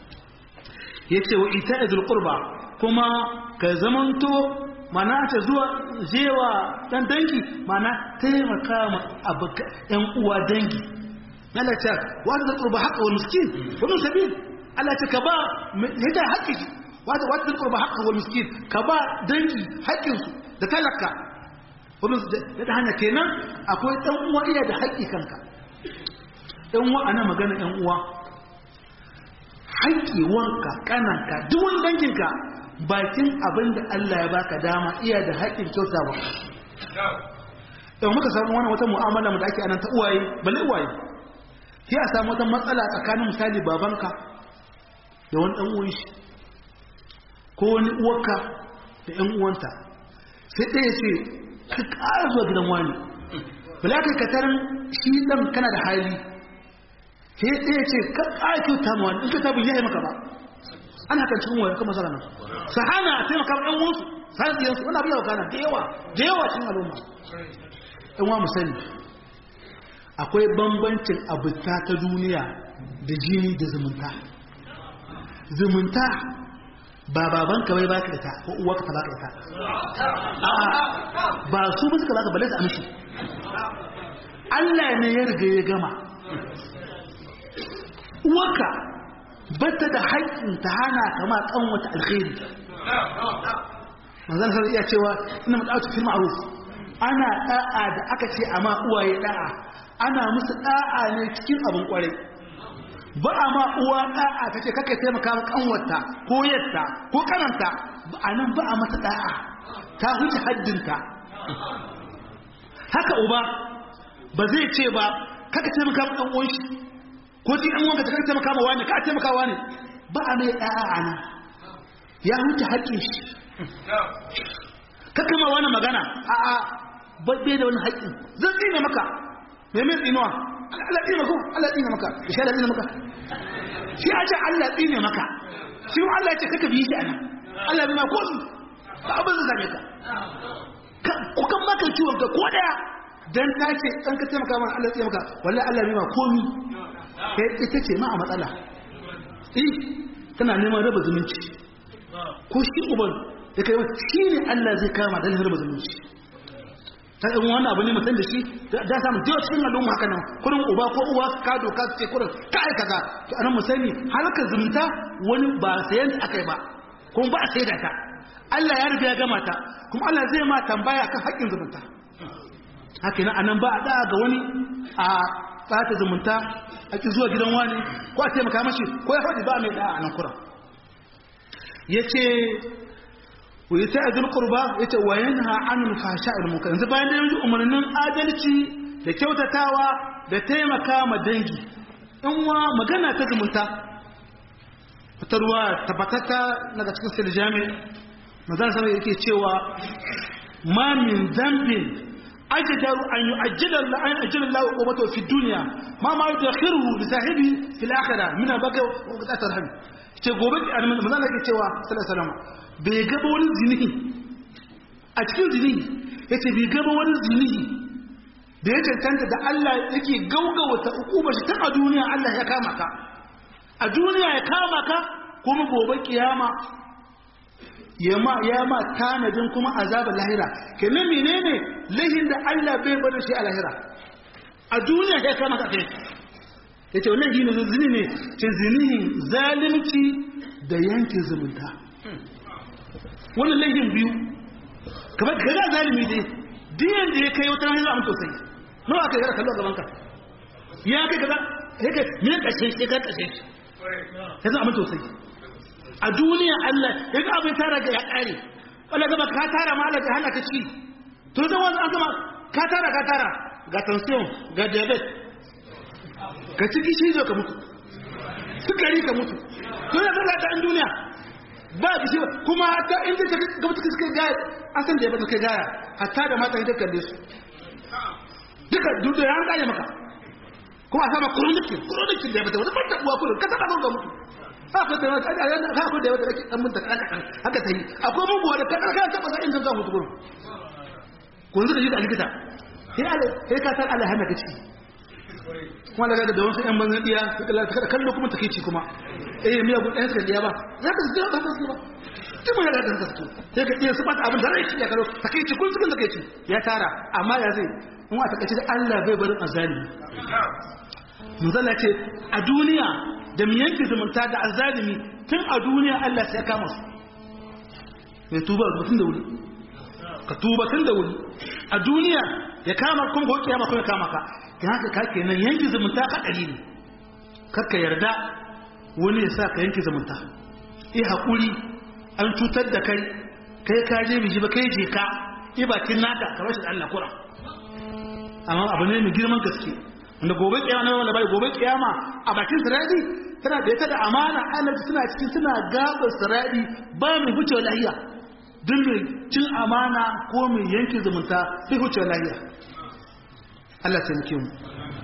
yace wa ita'idul qurba kuma ka zamanto mana ta zuwa jewa dan dangi mana taimaka ma abuka yan uwa dangi Allah ta wa da qurba haqqa wal miskin wa min sabil Allah ta ka ba yada haƙƙi wa da wa da qurba haqqa wal miskin ka ba dangi haƙƙinsu da talaka wani da hanya kenan akwai ɗan uwa iya da haƙƙi kanka ɗan uwa ana magana ɗan uwa haƙƙi wanka ƙananka duk wani danginka bakin abin da Allah ya baka dama iya da haƙƙin kyautawa ɗan muka samu wani wata mu'amala mu da ake anan ta uwaye balle uwaye sai a samu wata matsala tsakanin misali babanka da wani ɗan uwan shi ko wani uwarka da ƴan uwanta sai ɗaya ce ka ƙara zuwa gidan wani bala kai ka tarin shi ɗan kana da hali sai ɗaya ce ka ƙara kyauta ma wani in ka tabi yayi maka ba ana kan cikin wayar kuma masana nan sahana a taimaka ɗan wasu sardiyansu wani abu yawa kana da yawa da yawa cikin al'umma ɗan wa musani akwai bambancin abuta ta duniya da jini da zumunta zumunta ba babanka bai baka ita ko uwarka ta baka ita a'a ba su ba suka baka balle su amshi Allah ne ya riga ya gama uwarka bata da haƙƙin ta hana kama kan wata alkhairi manzon sai iya cewa inna mad'atu fil ma'ruf ana da'a da aka ce amma uwaye da'a ana musu da'a ne cikin abin kwarai ba a ma uwa da'a ta ce kaka taimaka ma kanwarta ko yatta ko kananta ba a nan ba a mata da'a ta huce haddinta haka uba ba zai ce ba kaka taimaka ma ɗan uwan shi ko ji an wanka ta kaka taimaka ma wani ka taimaka wani ba a mai da'a a nan ya huce haƙƙin shi kaka ma wani magana a a bai da wani haƙƙin zan tsine maka mai mai tsinuwa Allah tsine maka Allah tsine maka shi Allah tsine maka shi a ce Allah tsine maka shi Allah ya ce kaka bi shi anan Allah bai ma ko su ba abin zai zame ka ku kan maka ciwon ka ko daya dan ta ce dan ka taimaka mana Allah tsine maka wallahi Allah bai ma komi kai ita ce ma a matsala eh tana neman raba zumunci ko shi uban ya kai shi ne Allah zai kama da lahar mazalunci ta yi wannan abu ne mutum da shi da samun jiwa cikin al'umma haka nan kurin uba ko uwa ka doka su ce kurin ka aika ka to anan mu sani halakar zumunta wani ba sayan aka yi ba kuma ba a sai da ta Allah ya riga ya gama ta kuma Allah zai ma tambaya kan haƙƙin zumunta haka nan anan ba a da ga wani a ɓata zumunta a ƙi zuwa gidan wani ko a taimaka mashi ko ya faɗi ba mai da a nan kuran ya ce wa yi ta'adul qurba ya ce wa yanha anil fasha'il munkar yanzu bayan da yanzu umarnin adalci da kyautatawa da taimaka ma dangi in wa magana ta zumunta ta ruwa tabbatata daga cikin sirri jami mazan sama yake cewa ma min zambin ajdaru an yu'ajjila Allah an ajjala Allah uqubatahu fi dunya ma ma yudakhiruhu li sahibi fil akhirah min al-baqa wa qat'at rahim ce gobe manzon yake cewa sallallahu alaihi wasallam bai gaba wani zinihi a cikin zinihi yace bai gaba wani zinihi da ya cancanta da Allah yake gaugawa ta ukuba shi tun a duniya Allah ya kama ka a duniya ya kama ka kuma gobe kiyama ya ma ya ma tanadin kuma azabar lahira kenan menene lahin da Allah bai bada shi a lahira a duniya ya kama ka kai yace wannan gini zini ne ce zinihin zalunci da yanke zumunta wannan laifin biyu kamar ka ga zalimi dai diyan da ya kai wata hanyar amma sosai nawa aka yi kallo a gaban ka ya kai kaza ya kai me kashe shi ka kashe shi ya zama amma sosai a duniya Allah ya ga abin tara ga ya kare Allah gaba ka tara ma Allah ta hana ka ci to zan wani an gama ka tara ka tara ga tension ga diabetes ka ci kishi zo ka mutu sukari ka mutu to ya zama ta duniya ba da shi kuma ta inda ta gaba ta suka gaya an san da ya bata kai gaya hatta da mata ita kalle su duka dudu ya an gaya maka kuma a sama kurunikin kurunikin da ya bata wani bata uwa kurin ka taɓa ga mutu haka da wata ajiyar da haka da wata ake dan mun ta kada haka ta yi akwai mun buwa da kada ka taɓa sa inda za mutu kurin kun zuka shi da likita sai Allah sai ka san Allah hana ka ciki kuma daga da wasu ƴan banzan diya suka kallo kuma take ci kuma eh miya gun ɗaya suka diya ba za ka zuwa ba su ba tun mai da ka su sai ka iya su bata abin da rai ya kallo take ci kun suka take ci ya tara amma ya zai in a takaice Allah bai barin azalimi manzala ce a duniya da mu yanke zumunta da azalimi tun a duniya Allah sai ya kama su mai tuba tun da wuri ka tuba tun da wuri a duniya ya kama kuma ko kiyama kuma ya kama ka ta haka ka kenan yanki zumunta haɗari ne kakka yarda wani ya sa ka yanki zumunta eh haƙuri an cutar da kai kai ka je miji ba kai je ka eh bakin naka ka bashi da Allah kura amma abu ne mai girman gaske wanda gobe kiyama na wanda bai gobe kiyama a bakin siradi tana da ita da amana annabi suna cikin suna gabar siradi ba mai huce lahiya duk mai cin amana ko mai yanke zumunta sai huce lahiya Allah taimake mu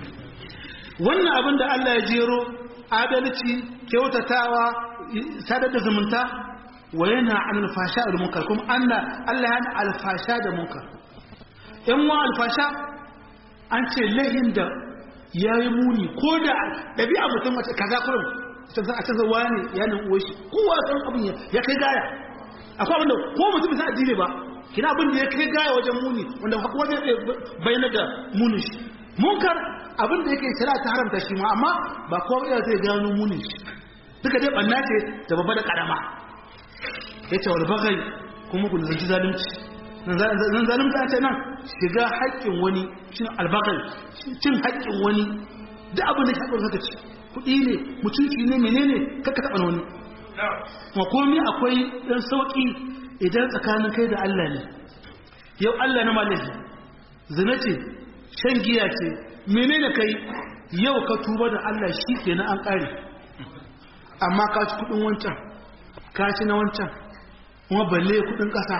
wannan abin da Allah ya jero adalci kyautatawa sadar da zumunta wa yana an alfasha da munkar kuma Allah Allah yana alfasha da munkar in wa alfasha an ce lahin da yayi muni ko da dabi'a mutum mace kaza kurum ta a ce zawa ne ya nan uwa shi kowa san abin ya kai gaya akwai abin da ko mutum bisa addini ba kina abin da ya kai gaya wajen muni wanda kuma zai bayyana da munin shi munkar abin da yake shari'a ta haramta shi ma amma ba kowa iya zai gano munin shi duka dai banna ce da babba da karama ya ce wani bagai kuma ku zanci zalunci nan zalunci a ce nan shiga haƙƙin wani shi albagai cin haƙƙin wani da abin da shaɓar haka ce kuɗi ne mutunci ne menene kaka taɓa wani ma komi akwai ɗan sauƙi idan tsakanin kai da Allah ne yau Allah na malahi zina ce shan giya ce menene kai yau ka tuba da Allah shi ke na an ƙare amma ka ci kudin wancan ka ci na wancan kuma balle kudin ƙasa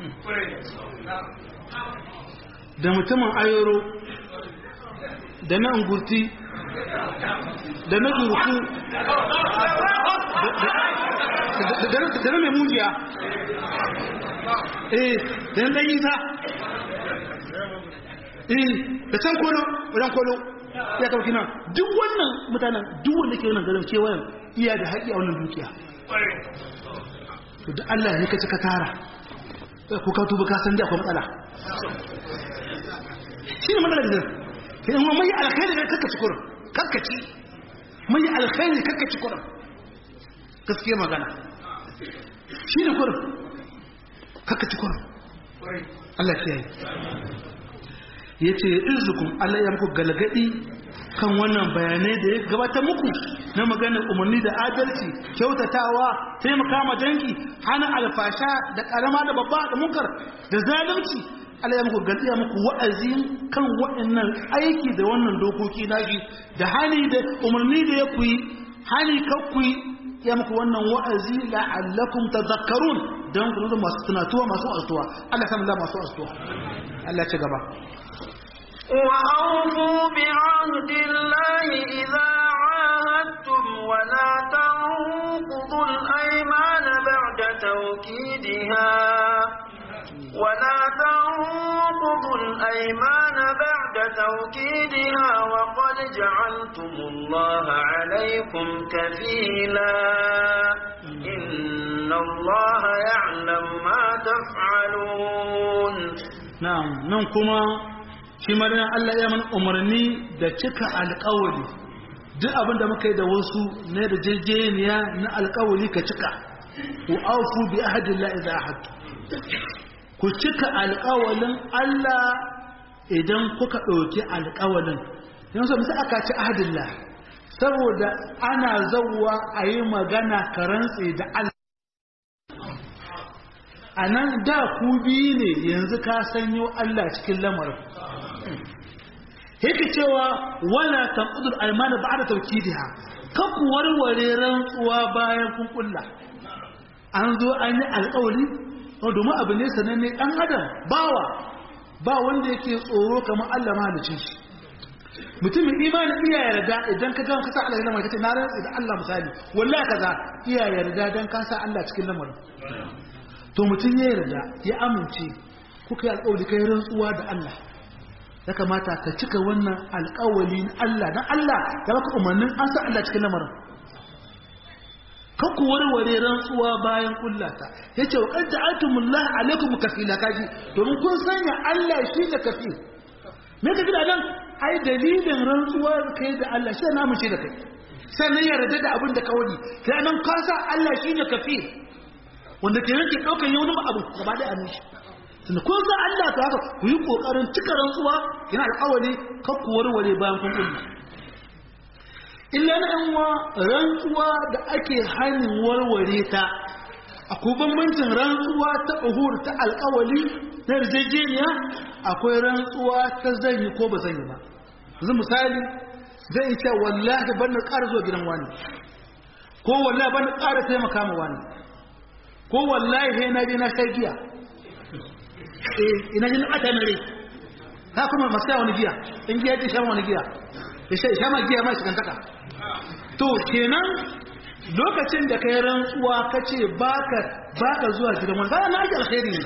da mutumin ayoro da na ungurti da na zurku da na mai mujiya eh da na ɗan isa eh da can kolo wajen kolo ya kawo kina duk wannan mutanen duk wanda ke wannan garin kewayen iya da haƙi a wannan dukiya to da Allah ne ka ci ka tara ko ka tuba ka san da akwai matsala shi ne matsalar da ke yi mai alkhairi ne kakkaci kurin kakkaci mai alkhairi kakkaci kurin gaskiya magana shi ne kurin kakkaci kurin Allah ya yi ya ce irzukun Allah ya muku galgadi kan wannan bayanai da ya gabata muku na maganar umarni da adalci kyautatawa taimaka ma dangi hana alfasha da karama da babba da munkar da zalunci Allah ya muku galdiya muku wa'azi kan waɗannan aiki da wannan dokoki nashi da hali da umarni da ya kuyi hali kakkuyi ya muku wannan wa'azi la'allakum tadhakkarun dan ku zama masu tunatuwa masu astuwa Allah ya samu masu astuwa Allah ya ci gaba وأوفوا بعهد الله إذا عاهدتم ولا تنقضوا الأيمان بعد توكيدها ولا تنقضوا الأيمان بعد توكيدها وقد جعلتم الله عليكم كفيلا إن الله يعلم ما تفعلون نعم نعم shi marina Allah ya mana umarni da cika alƙawari duk abin da muka yi da wasu na da jejeniya na alƙawari ka cika ku aufu bi ahadillah idza ahadtu ku cika alƙawalin Allah idan kuka ɗauki alƙawalin yanzu misali aka ci ahadillah saboda ana zawwa a yi magana ka rantse da Allah a nan da ku biyu ne yanzu ka sanyo Allah cikin lamarin yake cewa wala tanqudul aymana ba'da tawkidiha kan ku warware rantsuwa bayan kun kulla an zo an yi alƙawari domin abu ne sananne dan adam bawa ba wanda yake tsoro kamar Allah mahalicin shi mutumin imanin iya yarda idan ka ga ka sa Allah ya lamar kace na rantsi da Allah misali wallahi kaza iya yarda dan ka sa Allah cikin lamarin to mutum ya yarda ya amince kuka yi alƙawari kai rantsuwa da Allah ya kamata ka cika wannan alƙawali na Allah dan Allah ya baka umarnin an sa Allah cikin lamarin kan ku warware rantsuwa bayan kullata yace wa qad ja'altumullah alaikum kafila kaji domin kun sanya Allah shi da kafil me ka gida nan ai dalilin rantsuwa kai da Allah shi na mace da kai sannan yarda da abin da ka wani kai nan ka sa Allah shi ne kafil wanda ke yanke ɗaukar yi wani abu gaba da annishi tunda ko za Allah ta haka ku yi ƙoƙarin cika rantsuwa yana alƙawari kan ku warware bayan kun kullu illa na yan wa rantsuwa da ake hannun warware ta akwai bambancin rantsuwa ta uhur ta alƙawari na yarjejeniya akwai rantsuwa ta zanyi ko ba zanyi ba yanzu misali zai yi cewa wallahi ban na ƙara zuwa gidan wani ko wallahi ban na ƙara taimaka ma wani ko wallahi sai na je na sha giya eh ina jin ata na rai ka kuma masu wani giya in giya ce shan wani giya ya sha sha ma giya ma shi kantaka to kenan lokacin da kai rantsuwa ka ce baka baka zuwa gidan wani kana na ji alkhairi ne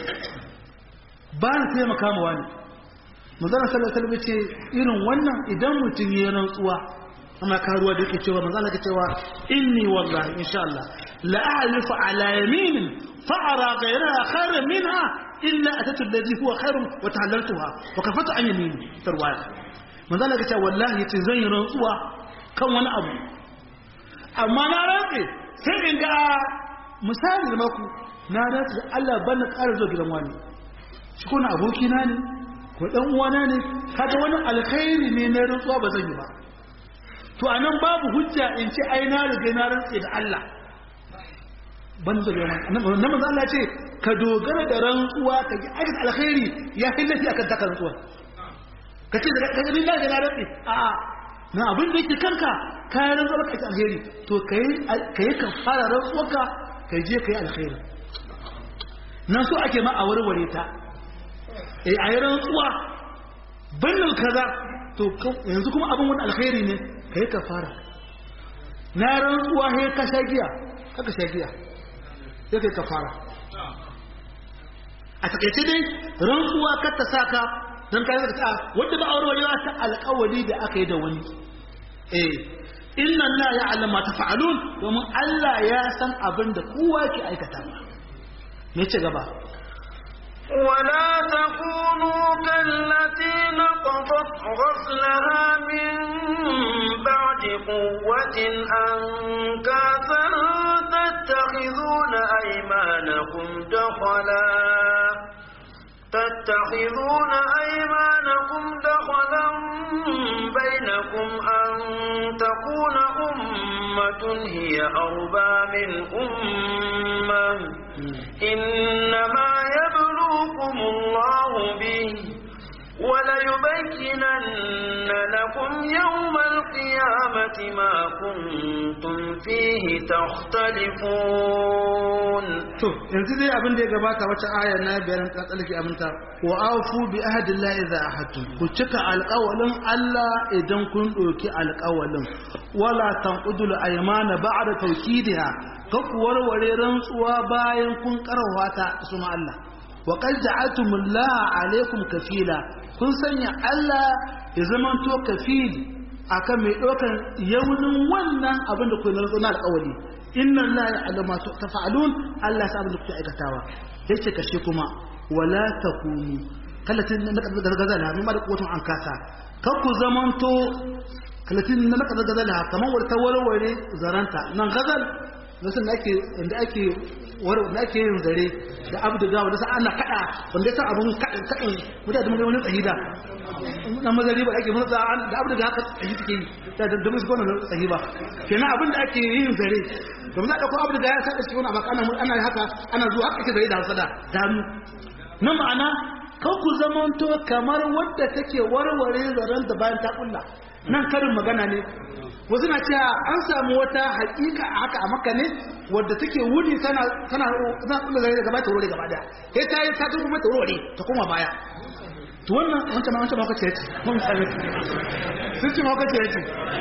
ba na taimaka ma wani manzana sallallahu alaihi ce irin wannan idan mutum ya rantsuwa amma karuwa da yake cewa manzana ka cewa inni wallahi insha Allah la a'lifu ala yaminin fa ara ghayraha khairan minha illa atatu alladhi huwa khairun wa tahallaltuha wa kafatu an yamini tarwaya manzana ka cewa wallahi yace zan yi rantsuwa kan wani abu amma na rantse sai in ga misali da maku na rantse Allah ban na ƙara zuwa gidan wani shi kuna abokina ne ko dan uwana ne kaga wani alkhairi ne na rantsuwa ba zan yi ba to anan babu hujja in ce ai na riga na rantse da Allah ban da yana nan manzo Allah ce ka dogara da rantsuwa ka ji aikata alkhairi ya fi lafi akan taka rantsuwa ka ce da kaga lillahi da na rantse a a na abin da yake kanka ka yi rantsuwa ka aikata alkhairi to kai kai ka fara rantsuwarka kai je kai alkhairi nan so ake ma a warware ta eh a yi rantsuwa bannin kaza to yanzu kuma abin wani alkhairi ne ka yi kafara na rantsuwa sai ka sha giya kaka sha giya sai ka yi kafara a takaice dai rantsuwa kar ta saka don ka yi ta wanda ba aure wajewa ta alkawari da aka yi da wani eh inna Allah ya alama ta fa'alun domin Allah ya san abin da kowa ke aikata me ce gaba ولا تكونوا كالتي نقضت غزلها من بعد قوة أنكاثا تتخذون أيمانكم دخلا تتخذون أيمانكم دخلا بينكم أن تكون أمة هي أربى من أمة إنما يبلوكم الله به وليبينن لكم يوم القيامة ما كنتم فيه تختلفون to yanzu dai abin da ya gabata wata aya na biyar ta tsalke aminta wa afu bi ahdillahi idza ahadtum ku cika alƙawalin Allah idan kun ɗauki alƙawalin wala tanqudul aymana ba'da tawkidiha ka ku warware rantsuwa bayan kun karwa ta suna Allah wa qad ja'altumullaha alaykum kafila kun sanya Allah ya zamanto kafili akan mai ɗaukar yaunin wannan abin da ku na rantsuwa na alƙawali inna Allah ya alama tafa'alun Allah sa abin da kuke aikatawa yace kashe kuma wala takunu kallatin na kadar gargazala min da kotun an kasa kar ku zamanto kallatin na kadar gargazala kamar wata warware zaranta nan gazal nasan da ake inda ake war da ake yin zare da abduga wanda sai ana kada wanda sai abun kadin kadin mutane mun wani tsahida na mazari ba ake mutsa da abduga haka tsahi take yi da da musu gona tsahi ba kenan abin da ake yin zare domin za ɗauko abu da ya saka cikin abu ana ana haka ana zuwa haka ake zai da hasada da hannu na ma'ana kan ku zamanto kamar wadda take warware zaren da bayan ta kulla nan karin magana ne wasu na cewa an samu wata hakika a haka a maka ne wadda take wuni tana tana tana kulla zare gaba ta warware gaba daya sai ta yi ta kuma ta warware ta koma baya to wannan wancan ma wancan ma kace yace mun sami sun ce ma kace yace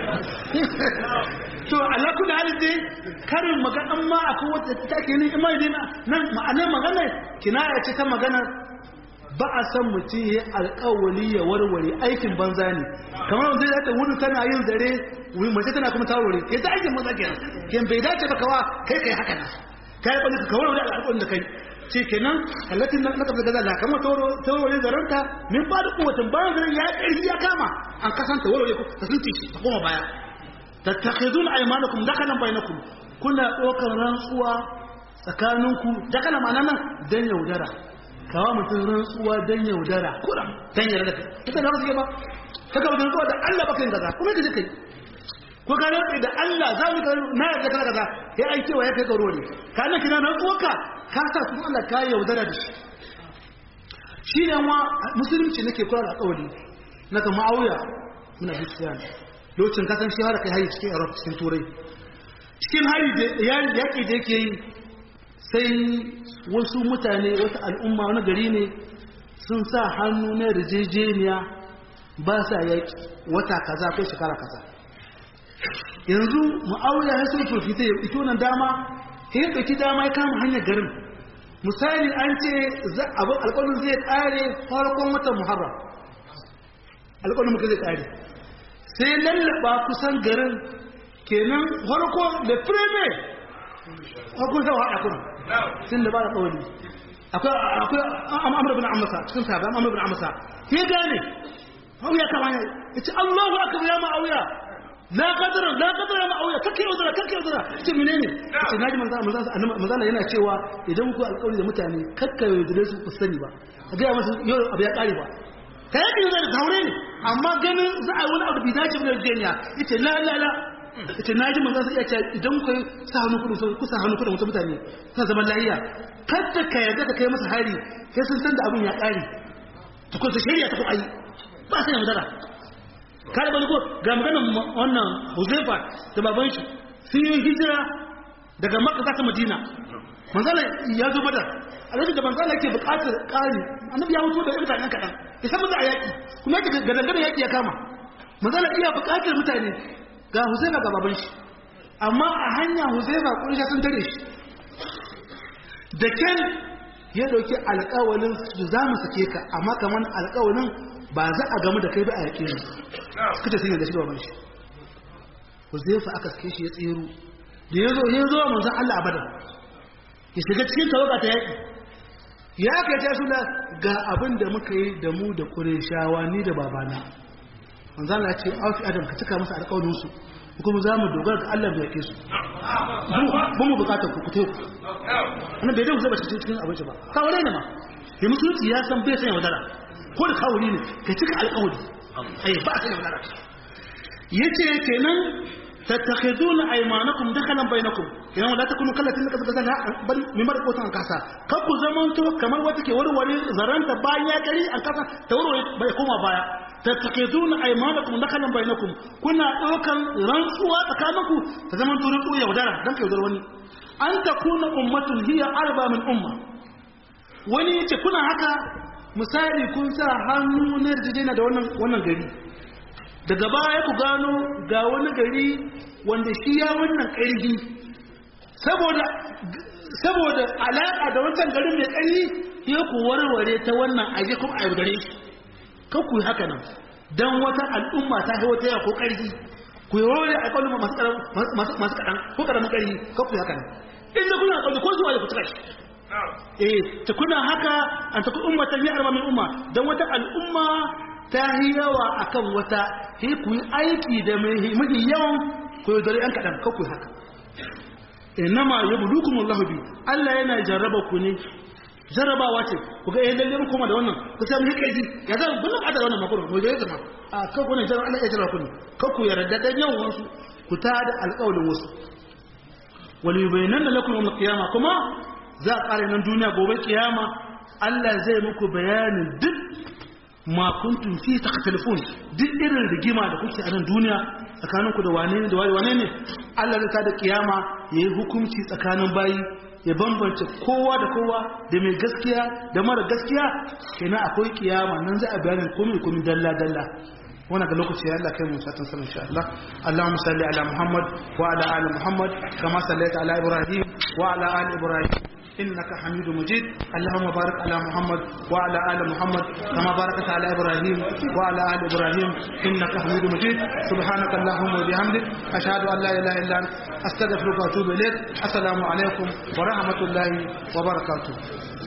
to Allah ku da halin dai karin magana ma akwai wata take ne imani ne nan ma'anar magana kinaya ce ta magana ba a san mutum ya alƙawali ya warware aikin banza ne kamar wanda zai ta wuni tana yin zare wuri mace tana kuma ta warware ke ta aikin banza kenan ken bai dace ba kawa kai kai haka na kai ba ka warware alƙawarin da kai ce kenan kallatin na kafa gaza da kamar ta warware zaranta min ba da kuwatin bayan zaren ya ƙarfi ya kama an kasanta warware ta sun tishi ta koma baya tattakhidun aymanakum dakalan bainakum kuna ɗaukar rantsuwa tsakaninku dakala ma'ana nan dan yaudara kawo mutum rantsuwa dan yaudara kuram dan yaudara kai kika da wasu ba kaka mutum rantsuwa da Allah baka yin kaza kuma kaje kai ko ka rantsa da Allah za mu na yarda kaza kaza ya ai cewa ya kai garo ne ka nan kina rantsuwa ka ka sa kuma Allah ka yaudara da shi shi ne wa musulunci nake kula da alƙawari na kama auya muna bisiyana lokacin kasan shi har kai hari cikin Europe cikin Turai cikin hari da yaƙi da yake yi sai wasu mutane wata al'umma wani gari ne sun sa hannu na rijejeniya ba sa yaƙi wata kaza ko shekara kaza yanzu ma'auya ya sun turfita ya ito nan dama ya ɗauki dama ya kama hanyar garin misali an ce alƙalin zai ƙare farkon watan muharram alƙalin muka zai ƙare sai lallaba kusan garin kenan farko da fireme hakun sa haɗa kuma sun da ba da ƙawali akwai amur bin amasa cikin sabi amur bin amasa ya gane auya kama ya ce allahu aka ya ma auya la kadara la kadara ma auya kake yaudara kake yaudara ce menene ce naji manzo manzo yana cewa idan ku alƙawari da mutane kakka yaudare su ku sani ba ka ga musu yau abu ya kare ba ka yi ɗin da taure ne amma ganin za a yi wani abu bai dace da jeniya ita la la la ita na ji manzan iya ce idan ku sa hannu kudin sau kusa hannu kudin wasu mutane ta zaman lahiya kada ka yarda ka kai masa hari sai sun san da abin ya ƙare ta kusa shari'a ta ku ayi ba sai yaudara kare bani ko ga maganar wannan huzaifa da baban shi sun yi hijira daga makka za ta madina manzala ya zo badar a lokacin da manzala yake buƙatar ƙari annabi ya mutu da irin mutanen kaɗan ya san maza a yaƙi kuma yake gadangada yaƙi ya kama manzala iya buƙatar mutane ga huzaifa ga baban shi amma a hanya huzaifa ƙurisha sun tare shi da ken ya ɗauki alƙawalin su za mu sake ka amma kamar alƙawalin ba za a gamu da kai ba a yaƙe ne suka ce sun yi da shi da baban shi huzaifa aka sake shi ya tsero da ya zo ya zo manzan Allah a badar ya shiga cikin tawaga ta yaƙi ya kai ta sula ga abin da muka yi da mu da kureshawa ni da babana manzan Allah ya ce auki adam ka cika masa alƙawarin su kuma za mu dogara ga Allah da yake su ba mu bukatar ku kutai ku ana bai dai zaba cikin cikin abinci ba kawai ne ma ya musulunci ya san bai sanya wadara ko da kawai ne ka cika alƙawari ai ba sanya wadara yace kenan tattakhiduna aymanakum dakhalan bainakum idan wala takunu kallatin da kaza kaza bal mimar ko tan kasa kan ku zamanto kamar wata ke warware zaranta bayan ya kari an kasa ta warware bai koma baya tattakhiduna aymanakum dakhalan bainakum kuna daukan rantsuwa tsakaninku ta zaman to rantsuwa yaudara dan kai yaudar wani an takuna ummatun hiya arba min umma wani yace kuna haka misali kun sa hannu na yarjejena da wannan wannan gari daga baya ku gano ga wani gari wanda shi ya wannan ƙarfi saboda saboda alaƙa da wancan garin mai ƙarfi ya ku warware ta wannan aje kuma a yaudare shi kan ku yi haka nan don wata al'umma ta haiwa ta ko ƙarfi ku yi warware a ƙaunin masu kaɗan ko ƙaramin ƙarfi kan ku yi haka nan inda kuna ƙaunin ko zuwa da ku cika shi eh ta kuna haka an ta ku ummatan ya arba min umma don wata al'umma ta yi yawa a kan wata sai ku yi aiki da mafi yawan ku yi dare ‘yan kaɗan kakku haka inama ya budu kuma Allah bi Allah yana jarraba ku ne jarrabawa ce ku ga yayin lalle kuma da wannan ku sai mu hikaji ya zan bulan adar wannan makon mu ga zama a kakku ne jarraba Allah ya jarraba ku ne kakku yarda da yawan wasu ku ta da alƙawarin wasu wal yubayyana lakum yawm al-qiyamah kuma za a ƙare nan duniya gobe kiyama Allah zai muku bayanin duk ma kuntum fi takhtalifun duk irin rigima da kuke a nan duniya tsakaninku da wane ne da wane ne Allah zai tada kiyama yayi hukunci tsakanin bayi ya bambance kowa da kowa da mai gaskiya da mara gaskiya kenan akwai kiyama nan za a bayanin komai komai dalla dalla wannan ga lokaci ya Allah kai mu satan sanin insha Allah Allahumma salli ala Muhammad wa ala ali Muhammad kama sallaita ala Ibrahim wa ala ali Ibrahim إنك حميد مجيد اللهم بارك على محمد وعلى آل محمد كما باركت على إبراهيم وعلى آل إبراهيم إنك حميد مجيد سبحانك اللهم وبحمدك أشهد أن لا إله إلا أنت أستغفرك وأتوب إليك السلام عليكم ورحمة الله وبركاته